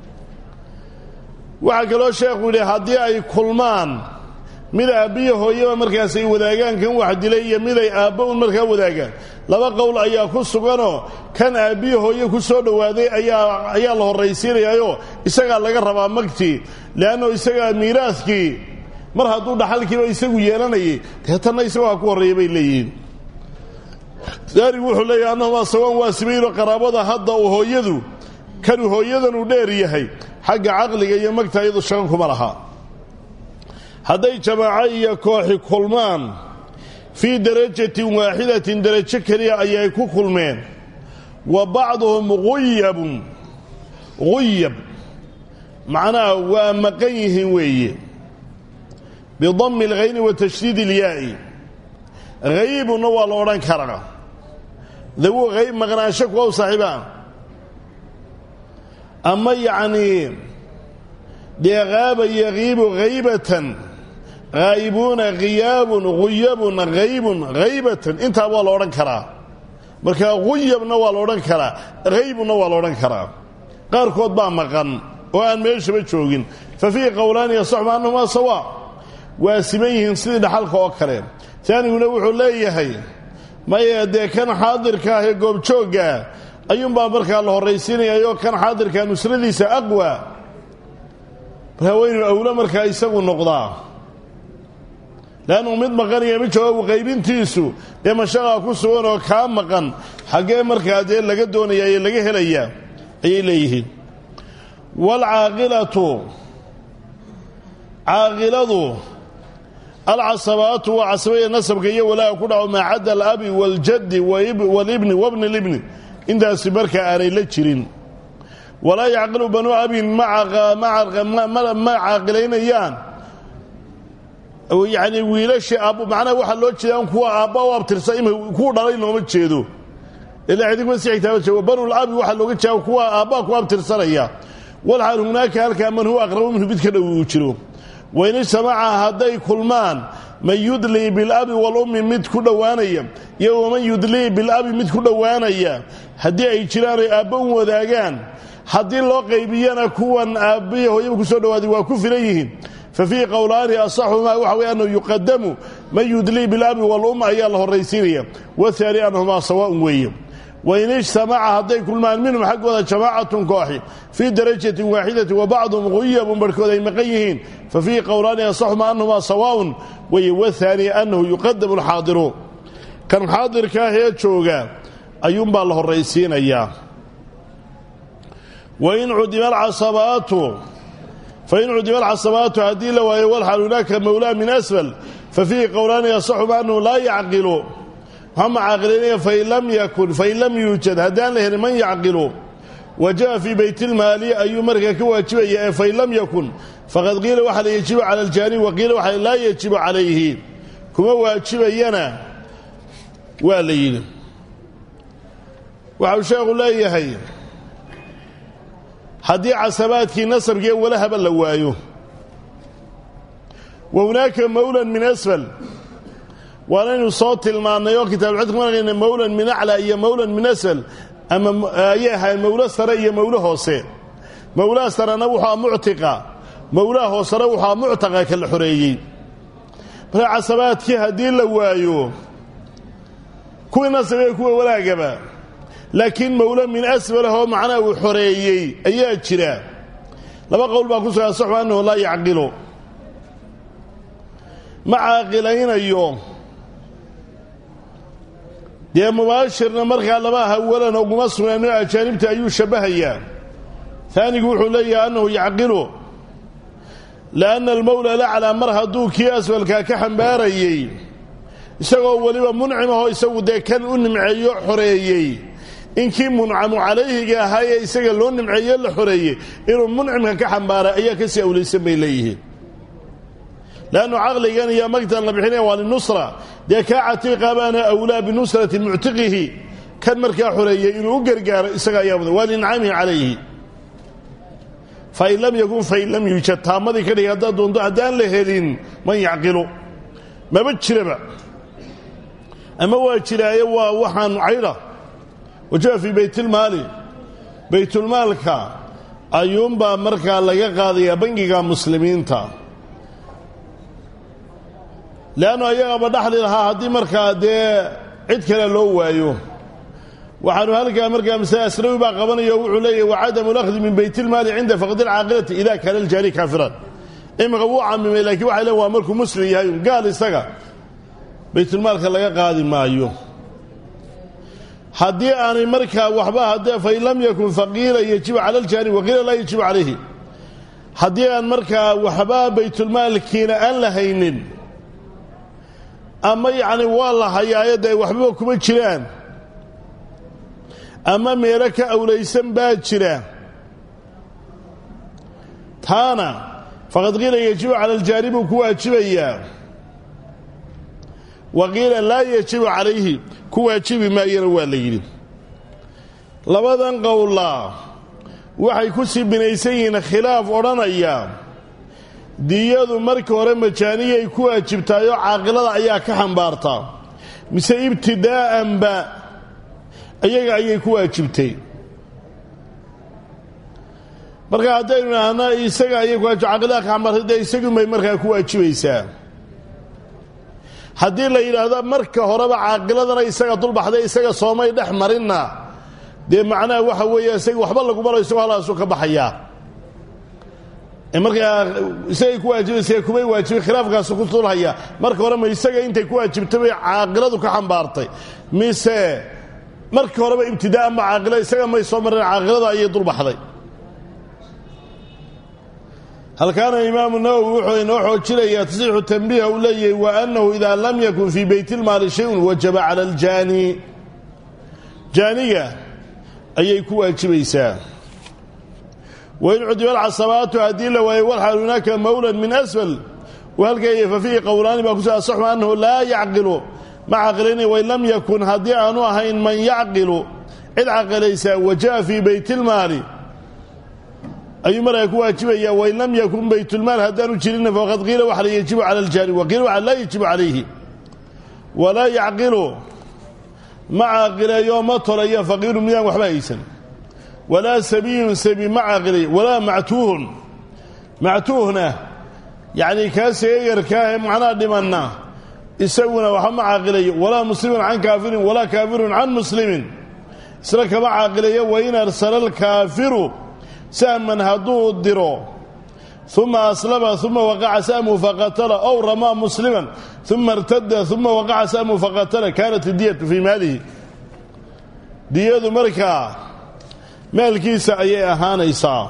waxaa kaloo sheekhu yidhi haddii ay kulmaan mid aabbiyo hooyaba markaas ay wadaagaan kan wax dilay iyo mid ay aabba un markaa wadaagaan laba qowl ayaa ku suganoo kan aabbiyo hooye ku soo dhowaaday ayaa ayaa la horraysiinayaayoo isagaa laga rabaa magtii leanno isagaa miiraaskii mar hadduu dhaxalkiiba isagu yeelanayay deetanna isagoo ha ku horreeya bay leeyihiin daarigu wuxuu leeyahay annahumaa sawaan waa sibayno qaraabada hadda uu hooyadu kanuu hooyadan uu dheer yahay xagga caqliga iyo magta iyadu shaqo kuma laha hadday jamaaco iyo kooxi kulmaan fii darajatin waaxidatin darajo keliya ayay ku kulmeen wa bacduhum quyabun quyab macnaha waa maqan yihiin weeye bidammi alghayni wa tashdiid ilyaa'i haybunna waa la odhan karaa dawu hayb maqnaansho kuwa u saaxiibaa ama yacnii dee haaba yagiibu haybatan haa'ibuuna khiyaabun huyabun haybun haybatan intaa waa la odhan karaa marka huyabna waa la odhan karaa haybunna waa la odhan karaa qaarkood baa maqan oo aan meeshaba joogin fa fiihi qowlaani yasaxuma annahumaa sawaa waa siman yihiin sidii dhaxalka oo kale taaniguna wuxuu leeyahay maya dee kan xaadirka ah ee goobjooggaa ayuunbaa markaa la horraysiinayaayoo kan xaadirkaa nusradiisa aqwa markaa waynu awlo markaa isagu noqdaa leannu mid maqaniya mid jawaabu qaybintiisu dee mashaqaa ku sugan oo kaa maqan xaggee markaa dee laga doonaya ee laga helayaa ayay leeyihiin waalcaaqilatu caaqiladu alcasabaatu waa casabaya nasabka iyo walaaha ku dhaco maa cadda alabi waaljaddi walibni wabni libni intaasi markaa aanay la jirin walaa yacqilu banuu abin ma caaqilaynayaan yacni wiilashii aabbo macnaha waxaa loo jeedaan kuwa aabba u abtirsa ima kuu dhalay looma jeedo ilaa cidigma si xigtaaba jeego banul abi waxaa looga jeeda kuwa aabbaa ku abtirsanaya walxaal hunaaka halkaa man huwa aqrabu minhu mid ka dhow uu jiro wain ijtamaca hadday kulmaan man yudlii bilabi walummi mid ku dhowaanaya iyo waman yudlii bilabi mid ku dhowaanaya haddii ay jiraan ay aabba u wadaagaan haddii loo qaybiyana kuwan aabbiya hooyaba ku soo dhowaaday waa ku filan yihiin fa fiihi qowlaani asaxumaa waxa wey annahu yuqadamu man yudlii bilabi walum ayaa la horraysiinaya wahaani annahumaa sawaaun weeye wain ijtamaca hadday kulmaan minhum xaggooda jamaacatun kooxi fii darajatin waaxidatin wa bacduhum quyabun barhkood ay maqan yihiin fa fiihi qowlaani asaxumaa annahumaa sawaaun weye wahaani annahu yuqadamu alxaadiru kan xaadirka ah ee jooga ayuunbaa la horraysiinayaa wain cudima alcasabaatu fain cudima alcasabaatu haddii la waayo walxal hunaaka mawlaa min asfal fa fiihi qowlaani yasaxuma annahu laa yacqilu maxama caaqilaynaya fain lam yakun fain lam yuujad haddaan la helin man yacqilu waja'a fii baytilmaali ayuu markaa ka waajibaya ee fain lam yakun faqad qiila waxaa la yajibu cala aljaanib wa qiila waxaa laa yajibu calayhi kuma waajibayana waa la yidhi waxau sheekhu leeyahay haddii casabaadkii nasabkiiyo walahaba la waayo wa hunaaka mawlan min asfal waanaynu soo tilmaannay oo kitaabulcid ku marayna mawlan min aclaa iyo mawlan min asfal ama ayay ahayd mawlo sare iyo mawlo hoose mawlaha sarena wuxua muctiqa mawlaha hoosena wuxua muctaqa ka la xoreeyey marka casabaadkii haddii la waayo kuwii nasab ee kuwa walaagaba laakiin mawlo min asfalah oo macnaha uu xoreeyey ayaa jira laba qowl baa ku sugan saxu annahu laa yacqilu ma caaqilaynayo dee mubaashirna markaa laba hawalan uguma sugnaano ajaanibta ayuu shabbahayaa taanigu wuxuu leeyahay annahu yacqilu lianna almawla laclaa mar hadduu kii asfalkaa ka xambaarayey isagoo weliba muncimahoo isagu dee kan u nimceeyo xoreeyey inkii muncamu calayhiga ahaa ee isaga loo nimceeye la xoreeyey inuu muncimka ka xambaaray ayaa ka sii awlaysan bay leeyihiin leannu caqligan iyo magtan la bixinaya waa linusra dee kaa catiiqa baana awlaa binusrati muctiqihi kan markaa xoreeyey inuu u gargaaro isaga ayaa mudan waa lincamihi calayhi fain lam yakun fain lam yuujad taamadii ka dhigay haddaad doonto haddaan la helin man yacqilu maba jiraba ama waa jiraaye waa waxaan caydha waja'a fii baytilmaali baytulmaalka ayuunbaa markaa laga qaadayaa bangiga muslimiinta leannu ayagaba dhaxli lahaa haddii markaa dee cid kale loo waayo waxaanu halkaa markaa masale asnawi baa qabanaya o wuxuu leeyahy wacadamu lakhdi min baytilmaali cinda faqdi alcaaqilati ida kaana aljaani kaafiran imika wuu camimay lakiin waxay leen waa markuu muslim yahay gaal isaga baytulmaalka laga qaadi maayo haddii aanay markaa waxba haddee fain lam yakun faqiila yajibu cala aljaani waqiila laa yajibu calayhi haddii aan markaa waxba baytulmaalkiina aan la haynin ama yacni waa la hayaayo dee waxbaba kuma jiraan ama meelo ka awlaysan baa jira taana faqad qiila yajibu cala aljaani buu ku waajibayaa wa qiila laa yajibu calayhi ku waajibi maayana waa la yidhi labadan qowlaa waxay ku sii binaysan yihiin khilaaf odhanaya diyadu marka hore majaaniyay ku waajibtaayoo caaqilada ayaa ka xambaartaa mise ibtidaa'anba iyaga ayay ku waajibtay marka haddaynu idhaahna isaga ayay ku waajib caaqilada ka xambaartay dee isagunbay markaa ku waajibaysaa haddii la yidhaahdo marka horeba caaqiladana isaga dulbaxday isaga soomay dhex marinna dee macnaha waxa weeye isaga waxba laguma lo isagoo halaasu ka baxayaa markaa isagay ku waajibaysa kumay waajibin khilaafkaasu ku tulhaya marka hore ma isaga intay ku waajibtay bay caaqiladu ka xambaartay mise markii horeba ibtidaa'an ba caaqila isaga may soo mareen caaqilada ayay dulbaxday halkaana imaamu nawowi wuxuu inoo xoojinayaa tasixu tanbiiha uu leeyahay wa annahu idaa lam yakun fii baytilmaali shayun wajaba cala aljaani jaaniga ayay ku waajibaysaa wain cudiba alcasabaatu haddii la waayo walxal hunaaka mawlan min asfal halkay fa fiihi qowlaani baa kuso asaxu annahu laa yacqilu ma caqilayna wain lam yakun haddii aanu ahayn man yacqilu cid caqilaysaa waja'a fii baytilmaali ayuu markaa ku waajibaya wain lam yakun baytulmaal haddaanu jirinna faqad qiila waxa la yajibu cala aljaani wa qiila waxa laa yajibu calayhi walaa yacqilu ma caaqileeyo ma tolayo faqiiru midaan waxba haysan walaa sabiyun sabi ma caaqilay walaa mactuuhun mactuuhna yacnii kaa seegarkaahee macnaha dhimanna isaguna waxba ma caaqilayo walaa muslimun can kaafirin walaa kaafirun can muslimin isla kama caaqilayo wain arsala alkaafiru sahman hadduu diro uma aslama uma waqaca sahmu faqatala ow ramaa musliman uma irtada uma waqaca sahmu faqatala kaanat idiyatu fii maalihi diyadu markaa maalkiisa ayay ahaanaysaa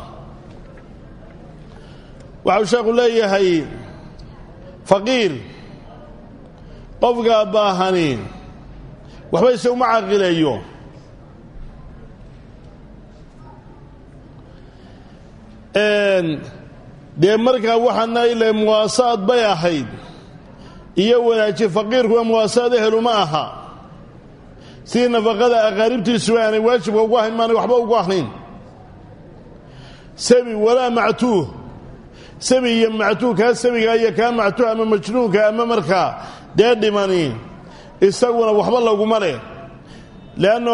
waxau sheekhu leeyahay faqiir qofkaa baahani waxba isaguma caqileeyo dee markaa waxaana ile muwaasaad bay ahayd iyo wanaaji faqiirkuwa muwaasaad eheluma aha sidii nafaqada aqaaribtiisuba aanay waajibka ugu ahayn maanay waxba ugu ahayn sabi walaa mactuuh sabi iyo mactuuh kaa sabiga iyo kaa mactuuh ama majnuunka ama markaa dee dhimani isaguna waxba laguma leh leanno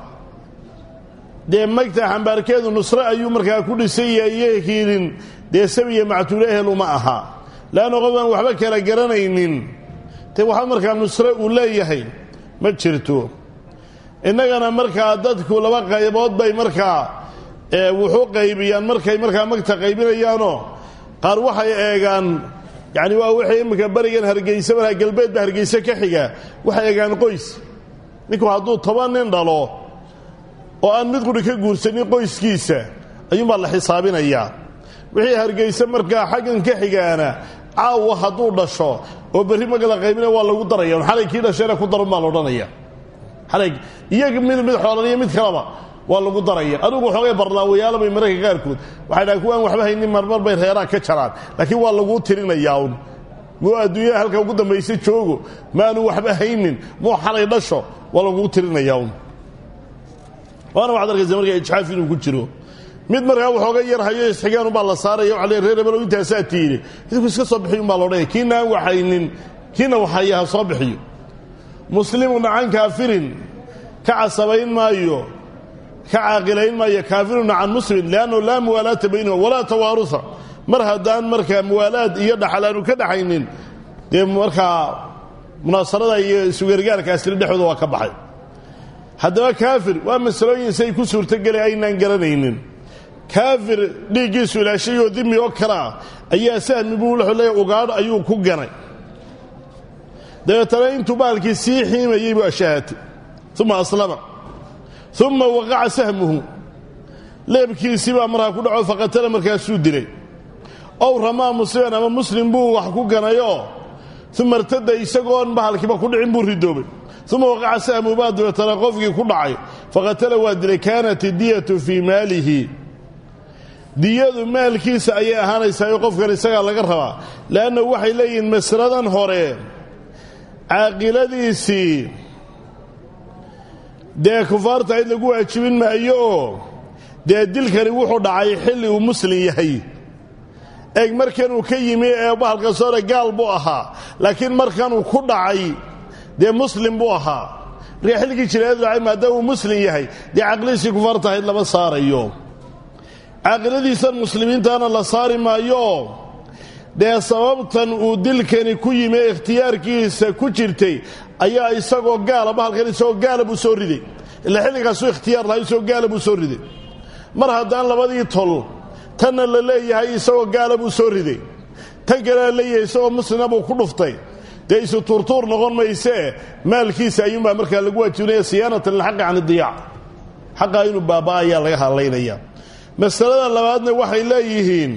dee magta xambaarkeedu nusre ayuu markaa ku dhisaya iyo hiilin dee sabiya mactuule ehel uma aha leanna qofaan waxba kala garanaynin dee waxba markaa nusre uu leeyahay ma jirto innagana markaa dadku laba qaybood bay markaa wuxuu qaybiyaan markay markaa magta qaybinayaanoo qaar waxay eegaan yacni waa wixii imminka berigan hargeysa markaa galbeedba hargeyse ka xiga waxay eegaan qoys ninku hadduu toban nin dhalo oo aan mid quri ka guursanin qoyskiisa ayuunbaa la xisaabinayaa wixii hargeyse markaa xaggan ka xigaana caawa hadduu dhasho oo berri marka la qaybina waa lagu daraya xalay kii dhashayna ku darun baa la odhanaya xalay iyaga mid mid xoolan iyo mid kaleba waa lagu daraya adugu waxoogay barlaawayaalabay mararka qaarkood waxay dhahan kuwaan waxba haynin marmar bay reeraha ka jaraan laakiin waa laguu tirinayaa un muu adduunyada halka ugu dambaysa joogo maanu waxba haynin muu xalay dhasho waa laguu tirinayaa un waana waxad arkaysa markaa ijxaaf inuu ku jiro mid markaa waxooga yar hayo isxigaan ubaa la saaraya waxa le reer hebelo intaasaa tiiri idinku iska soo bixiy umbaa loodhanaya kiina aan waxaynin kiina waxaya ha soo bixiyo muslimun can kaafirin ka casabayn maayo ka caaqilayn maayo kaafirun can muslim liannahu laa muwaalaata baynahum walaa tawaaruha mar haddaan markaa muwaalaad iyo dhaxal aanu ka dhaxaynin dee markaa munaasarada iyo isugargaarkaasina dhexdooda waa ka baxay haddaba kaafir waa masalooyin say ku suurtogeli aynaan garanaynin kaafir dhiiggiisu ilaashayoo dimi oo kale ah ayaa sahmi buu wuxuu leeya ugaadh ayuu ku ganay dabeetana intuu baalkii sii xiimayey buu ashahatay uma aslama uma waqaca sahmuhu leebkiisii baa markaa ku dhaco faqatala markaasuu dilay ow ramaa musliman ama muslim buu wax ku ganayoo uma irtada isagoon bahalkiiba ku dhicin buu ridoobay uma waqaca sahmuhu baa dabeetana qofkii ku dhacay faqatala waa dilay kaanat idiyatu fii maalihi diyadu maalkiisa ayay ahaanaysaa oo qofkan isagaa laga rabaa leanna waxay leeyihiin masradan hore caaqiladiisii dee kufaarta ayd lagu waajibin maayo oo dee dilkani wuxuu dhacay xilli uu muslim yahay eeg markanuu ka yimi ee bahalkaas hore gaal buu ahaa laakiin markanuu ku dhacay dee muslim buu ahaa markaa xilligii jiraayadu dhacay maadaama uu muslim yahay dee caqlidiisii kufaarta ahayd lama saarayo caaqiladiisan muslimiintaana la saari maayo dee sababtan uu dilkani ku yimi ee ikhtiyaarkiisa ku jirtay ayaa isagoo gaala bahalkan isagoo gaala buu soo riday ila xilligaasuu ikhtiyaar lahaa isagoo gaala buu soo riday mar haddaan labadii tol tanna la leeyahay isagoo gaala buu soo riday tan kalena leeyahay isagoo muslima buu ku dhuftay dee isu tuurtuur noqon maysee maalkiisa ayuunbaa markaa lagu waajibinaya siyaanatan lilxaqi can idiyaac xaqaa inuu baabaa ayaa laga hadlaynaya masalada labaadna waxay leeyihiin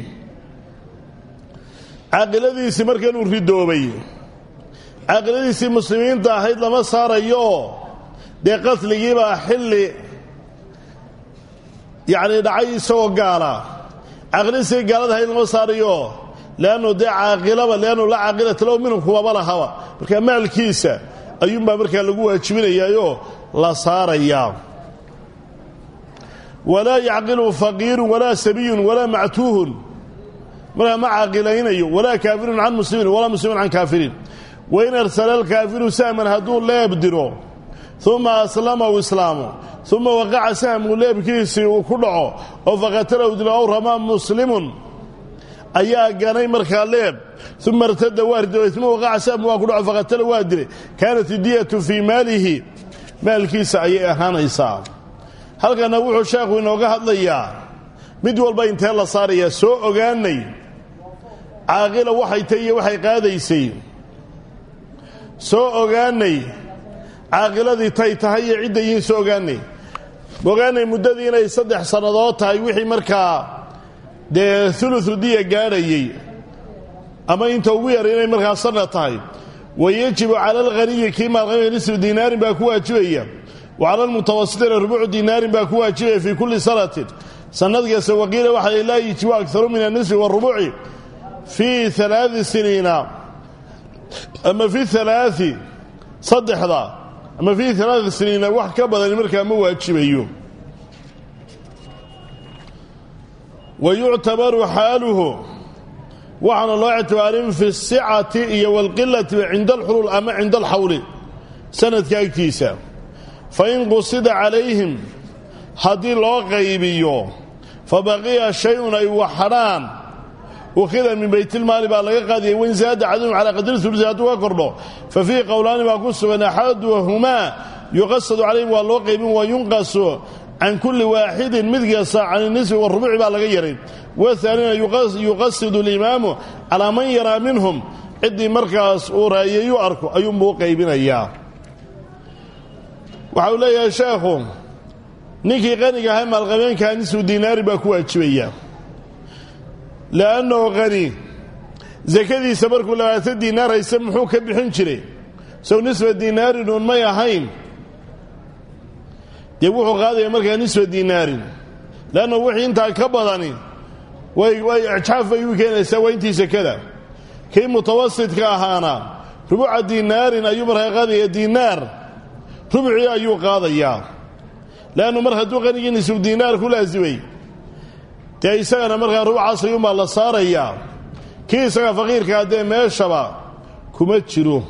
caaqiladiisii markanuu ridoobay caaqiladiisii muslimiinta ahayd lama saarayo dee qatligiibaa xilli yacni dhacay isagoo gaala caaqiladiisii gaalada ahayd lama saarayo leannu dee caaqilaba leannu la caaqilata low minhum kuwaba lahaba markaa maalkiisa ayuunbaa markaa lagu waajibinayaayoo la saarayaa walaa yacqilu faqiirun walaa sabiyun walaa mactuuhun markaa ma caaqilaynayo walaa kaafirun can muslimin walaa muslimun can kaafiriin wain arsala alkaafiru sahman hadduu leeb diro uma aslama u islaamo uma waqaca sahmu leebkiisii uu ku dhaco oo faqatalahu dilo ow ramaa muslimun ayaa ganay markaa leeb uma irtada waa ridoobay uma waqaca sahmu waa ku dhaco faqatala waa dilay kaanat idiyatu fii maalihi maalkiisa ayay ahaanaysaa halkana wuxuu sheekhu inooga hadlayaa mid walba intee la saarayaa soo ogaanay caaqila waxay tay iyo waxay qaadaysay soo ogaanay caaqiladii tay tahay iyo cidda yihiin soo ogaanay ogaanay muddadii inay saddex sannadood tahay wixii markaa dee ulusu diya gaadhayey ama inta ugu yar inay markaa sanad tahay wa yajibu cala alghaniyi kii maalqamaya nisfu dinaarin baa ku waajibaya wa cala almutawasitina rubuucu dinaarin baa ku waajibaya fii kulli sanatin sanad kasta waqiila waxaa laa yajibu akaru min anisfi warubuuci fii alaai siniina ama fi alaai saddexda ama fii alaai siniina wax ka badani markaa ma waajibayo wa yuctabaru xaaluhu waxaana loo ictibaarin fi sicati iyo walqilati cinda alxulul ama cinda alxawli sanadka agtiisa fain qusida calayhim haddii loo qaybiyo fa baqiya shay-un ay waxadhaan ukhida min baytilmaali baa laga qaadiyay wain zaada cadadum calaa qadri ulusi hadduu ka kordho fa fiihi qowlaani baa ku sugan axaduhumaa yuqasadu calayhim waa loo qaybin wa yunqasu can kulli waaxidin mid kasta can inisfi warubuci baa laga yaray wahaanina yuqasidu alimaamu calaa man yaraa minhum ciddii markaas uu raayeeyu arko ayuunbuu u qaybinayaa waxa uu leeyahay sheekhu ninkii qaniga ahaa maalqabeenkaa nisfu dinaari baa ku waajibaya le'annahu qani sakadiisa markuu labaatan diinaar hayse muxuu ka bixin jiray sow nisfa dinaarin uun may ahayn dee wuxuu qaadaya markaa nisfa dinaarin leannahu wixii intaa ka badani way way icjaaf bay u keenaysaa waa intii sakada kii mutawasidka ahaana rubuca dinaarin ayuu markaa qaadaya dinaar rubucii ayuu qaadayaa leannu mar hadduu qanigii nisfu diinaar ku laasimay dee isagana markaa rubucaas ayuunbaa la saarayaa kii isaga faqiirkaa dee meeshaba kuma jiro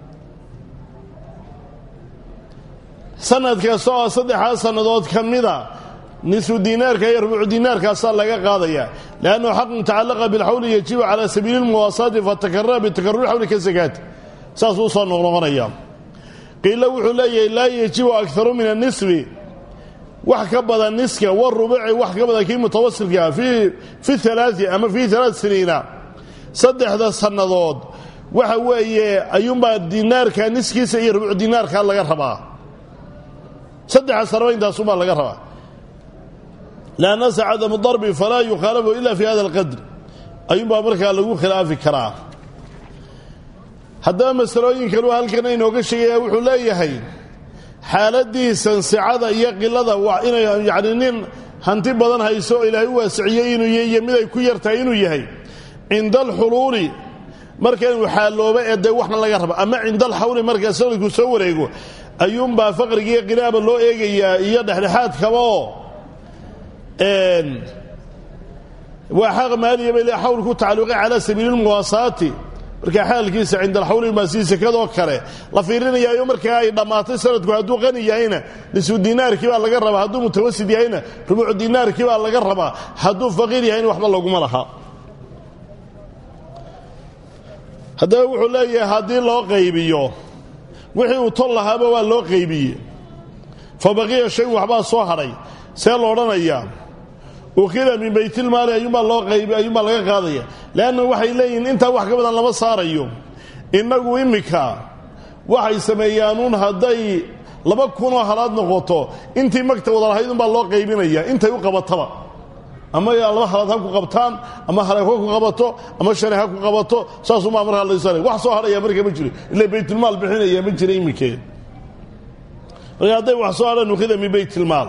sanad kasta oo saddexdaa sannadood ka mida nisfu diinaarka iyo rubucu diinaarkaasaa laga qaadaya liannahu xaqun tacallaqa bilxawli yajibu calaa sabiili lmuwaasaati fatakarara bitakaruri xawli ka sakaati saasuu usoo noqnoqonaya qiilo wuxuu leeyahay laa yajibu akaru min anisfi wax ka badan niska warubuci wax ka badan kii mutawasilkaa fi alaai ama fii alaat siniina saddexda sannadood waxa weeye ayuunbaa dinaarka niskiisa iyo rubucu dinaarka laga rabaa saddexa sanaba intaasuunbaa laga rabaa lanasa cadamu darbi falaa yukhaalafu ila fi hada alqadr ayuunbaa markaa lagu khilaafi karaa haddaba masalooyin kaluu halkan inooga sheegaya wuxuu leeyahay xaaladiisan sicada iyo qilada waa inay yacni nin hanti badan hayso oo ilaahay u waasiciyey inuu yahy iyo mid ay ku yartahay inuu yahay cinda alxuluuli marka inuu xaaloobo ee dee waxna laga raba ama cinda alxawli markaa sanadku soo wareego ayuunbaa faqrigiiyo qinaaba loo eegayaa iyo dhexdhexaadkaba oo waa xaq maaliya bay le xawl ku tacalluqay calaa sabiili lmuwaasaati markaa xaalkiisa cinda alxawli maa sii sekadoo kale la fiirinayaayo markaa ay dhammaatay sanadku hadduu qani yahayna nisfu dinaarkii baa laga rabaa hadduu mutawasid yahayna rubuucu dinaarkii baa laga rabaa hadduu faqiir yahayna waxba laguma laha haddaba wuxuu leeyahay haddii loo qaybiyo wixii uu tol lahaaba waa loo qaybiyey fa baqiya shayn waxbaa soo hadhay see lo odhanayaa ukhida min baytilmaali ayuunbaa loo qaybi ayuunbaa laga qaadaya leanna waxay leeyihiin intaa wax ka badan lama saarayo innagu immika waxay sameeyaanuun hadday laba kunoo halaad noqoto intii magta wada lahayd unbaa loo qaybinaya intay u qabataba ama laba halaad ha ku qabtaan ama haleeko ku qabato ama shanay ha ku qabato saasumaa markaa la wax soo hadhaya marka ma jiro ila baytulmaal bixinaya ma jira imikeed marka hadday wax soo hadhaan ukhida min baytilmaal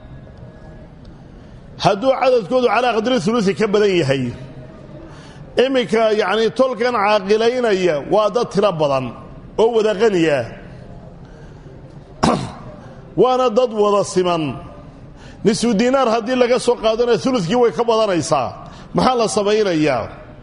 hadduu cadadkoodu calaa qadri ulusi ka badan yahay iminka yacnii tolkan caaqilaynaya waa dad tiro badan oo wada qaniya waana dad wada siman nisfu diinaar haddii laga soo qaadana ulukii way ka badanaysaa maxaa la samaynayaa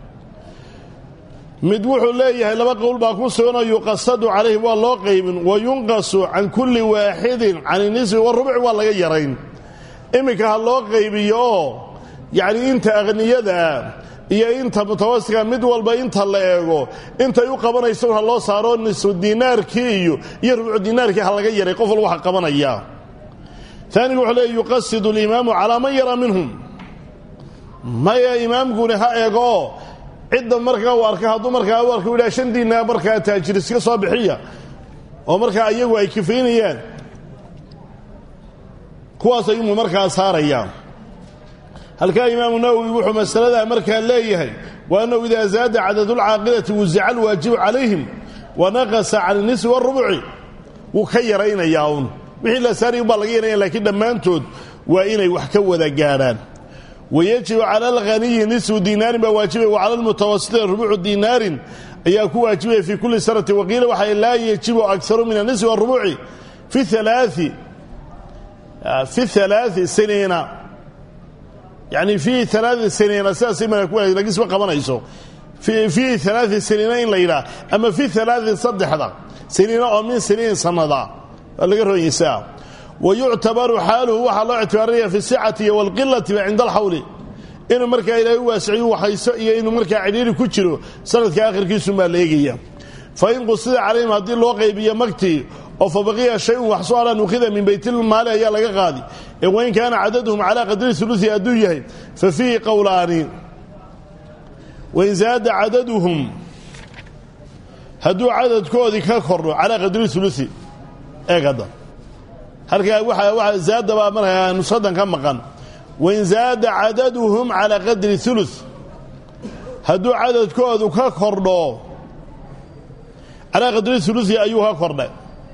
mid wuxuu leeyahay laba qowl baa ku suganoo yuqasadu calayhim waa loo qaybin wa yunqasu can kulli waaxidin can nisfi warubuci waa laga yarayn iminka ha loo qaybiyo oo yacnii inta aqniyadaa iyo inta mutawasitka mid walba inta la eego intay u qabanayso ha loo saaro nisfu diinaarkii iyo iyo rubucu diinaarkii ha laga yaray qof walba waxa qabanaya taanigu wuxuu leeya yuqasidu alimaamu calaa man yaraa minhum maya imaamkuni ha eego cidda markaa uu arka hadduu markaa u arka u yidhaha shan diinaar markaa taajir iska soo bixiya oo markaa iyagu ay kifaynayaan kuwaas ayumu markaa saaraya halkaa imaamu nawowi wuxuu masaladaa markaa leeyahay wa annahu idaa zaada cadadulcaaqilati wusica alwaajibu calayhim wa naqasa can inisfi warubuci wuu ka yaraynayaa uun wixii la saaraya ubaa laga yaraya lakiin dhammaantood waa inay wax ka wada gaadhaan wayajibu cala alghaniyi nisfu diinaarin baa waajibaya wa cala almutawasiti rubucu diinaarin ayaa ku waajibaya fii kulli sanati waqiila waxa laa yajibu akaru min anisfi warubuci fi alaai fi alaai siniina yani fii alaai siniina sidaasay malagis ma qabanayso fii alaai siniina in la yidhaah ama fi alaai saddexda siniina oo min siniin sanada waa laga ronyaysaa wa yuctabaru xaaluhu waxaa loo ictibaarinaya fi sicati iyo walqilati cinda alxawli inuu markaa ilaahay u waasiciyu waxayso iyo inuu markaa cidhiiri ku jiro sanadka akhirkiisumaa la eegaya fain qusida calayhim haddii loo qaybiyo magtii oo fa baqiya shayun wax soo hadhaan ukhida min baytilmaali ayaa laga qaadi ee wain kaana cadaduhum calaa qadri ulusi hadduu yahay fa fiihi qowlaani wain zaada cadaduhum hadduu cadadkoodii ka kordho calaa qadri ulusi eeg hadda halkaa waa zaada baa markaa nusadan ka maqan wain zaada cadaduhum calaa qadri ulu hadduu cadadkoodu ka kordho calaa qadri ulusi ayuu ka kordhay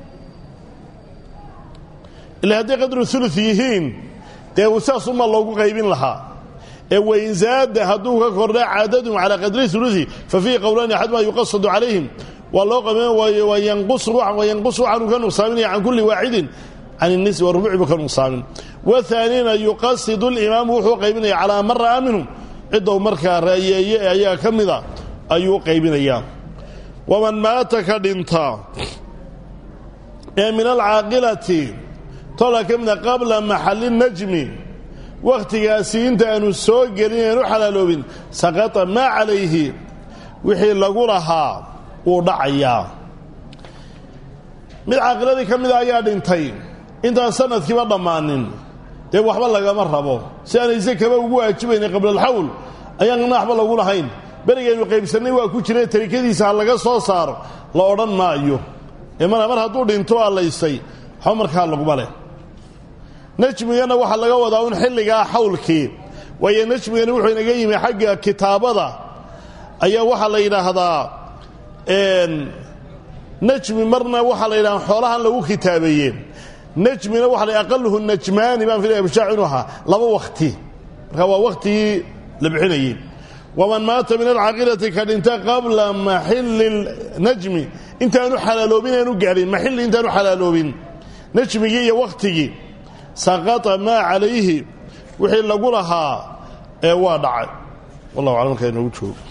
ila hadday qadru ulu yihiin dee saasuma loogu qaybin lahaa ee wain zaada hadduu ka kordha cadadum calaa qadri ulusi fa fiihi qowlaani axaduma yuqasadu calayhim waa loo qaybin wayanqusu waxaanu ka nuqsaaminaya can kulli waaxidin can الnisbi warubuci bu ka nuqsaamin wahaanina yuqasidu اlimaamu wuxuu qaybinaya calaa man ra'aa minhum ciddou markaa ra'yeeye ee ayaa ka mida ayuu qaybinayaa waman maata ka dhinta ee min alcaaqilati tola ka mida qabla maxali najmi wakhtigaasi inta aanu soo gelin aanu xalaaloobin saqata maa calayhi wixii lagu lahaa wuu dhacayaa mid caaqiladii ka mida ayaa dhintay intaan sanadkiiba dhammaanin dee waxba lagama rabo si aanay sakaba ugu waajibaynay qabla alxawl ayaanna waxba lagu lahayn berigaynu qaybsannay waa ku jira tarikadiisa ha laga soo saaro la odhan maayo mar mar hadduu dhinto allaystay waxba markaa laguma leh najmigana waxaa laga wadaa un xilligaa xawlkii waayo najmigani wuxuu inaga yimi xagga kitaabada ayaa waxaa la yidhaahdaa najmi marna waxaa la yidhahda xoolahan lagu kitaabeeye najmina waxa la aqaluhu najmaani baan filaya bishaac inuu ahaa laba wakti marka waa waktigii la bixinayey waman maata min alcaaqilati ka dhinta qabla maxili najmi intaanu xalaaloobin aanu gaadhin maxilli intaanu xalaaloobin najmigii iyo wakhtigii saqata maa calayhi wixii lagu lahaa ee waa dhacay wallah aclam markaa inoogu joogo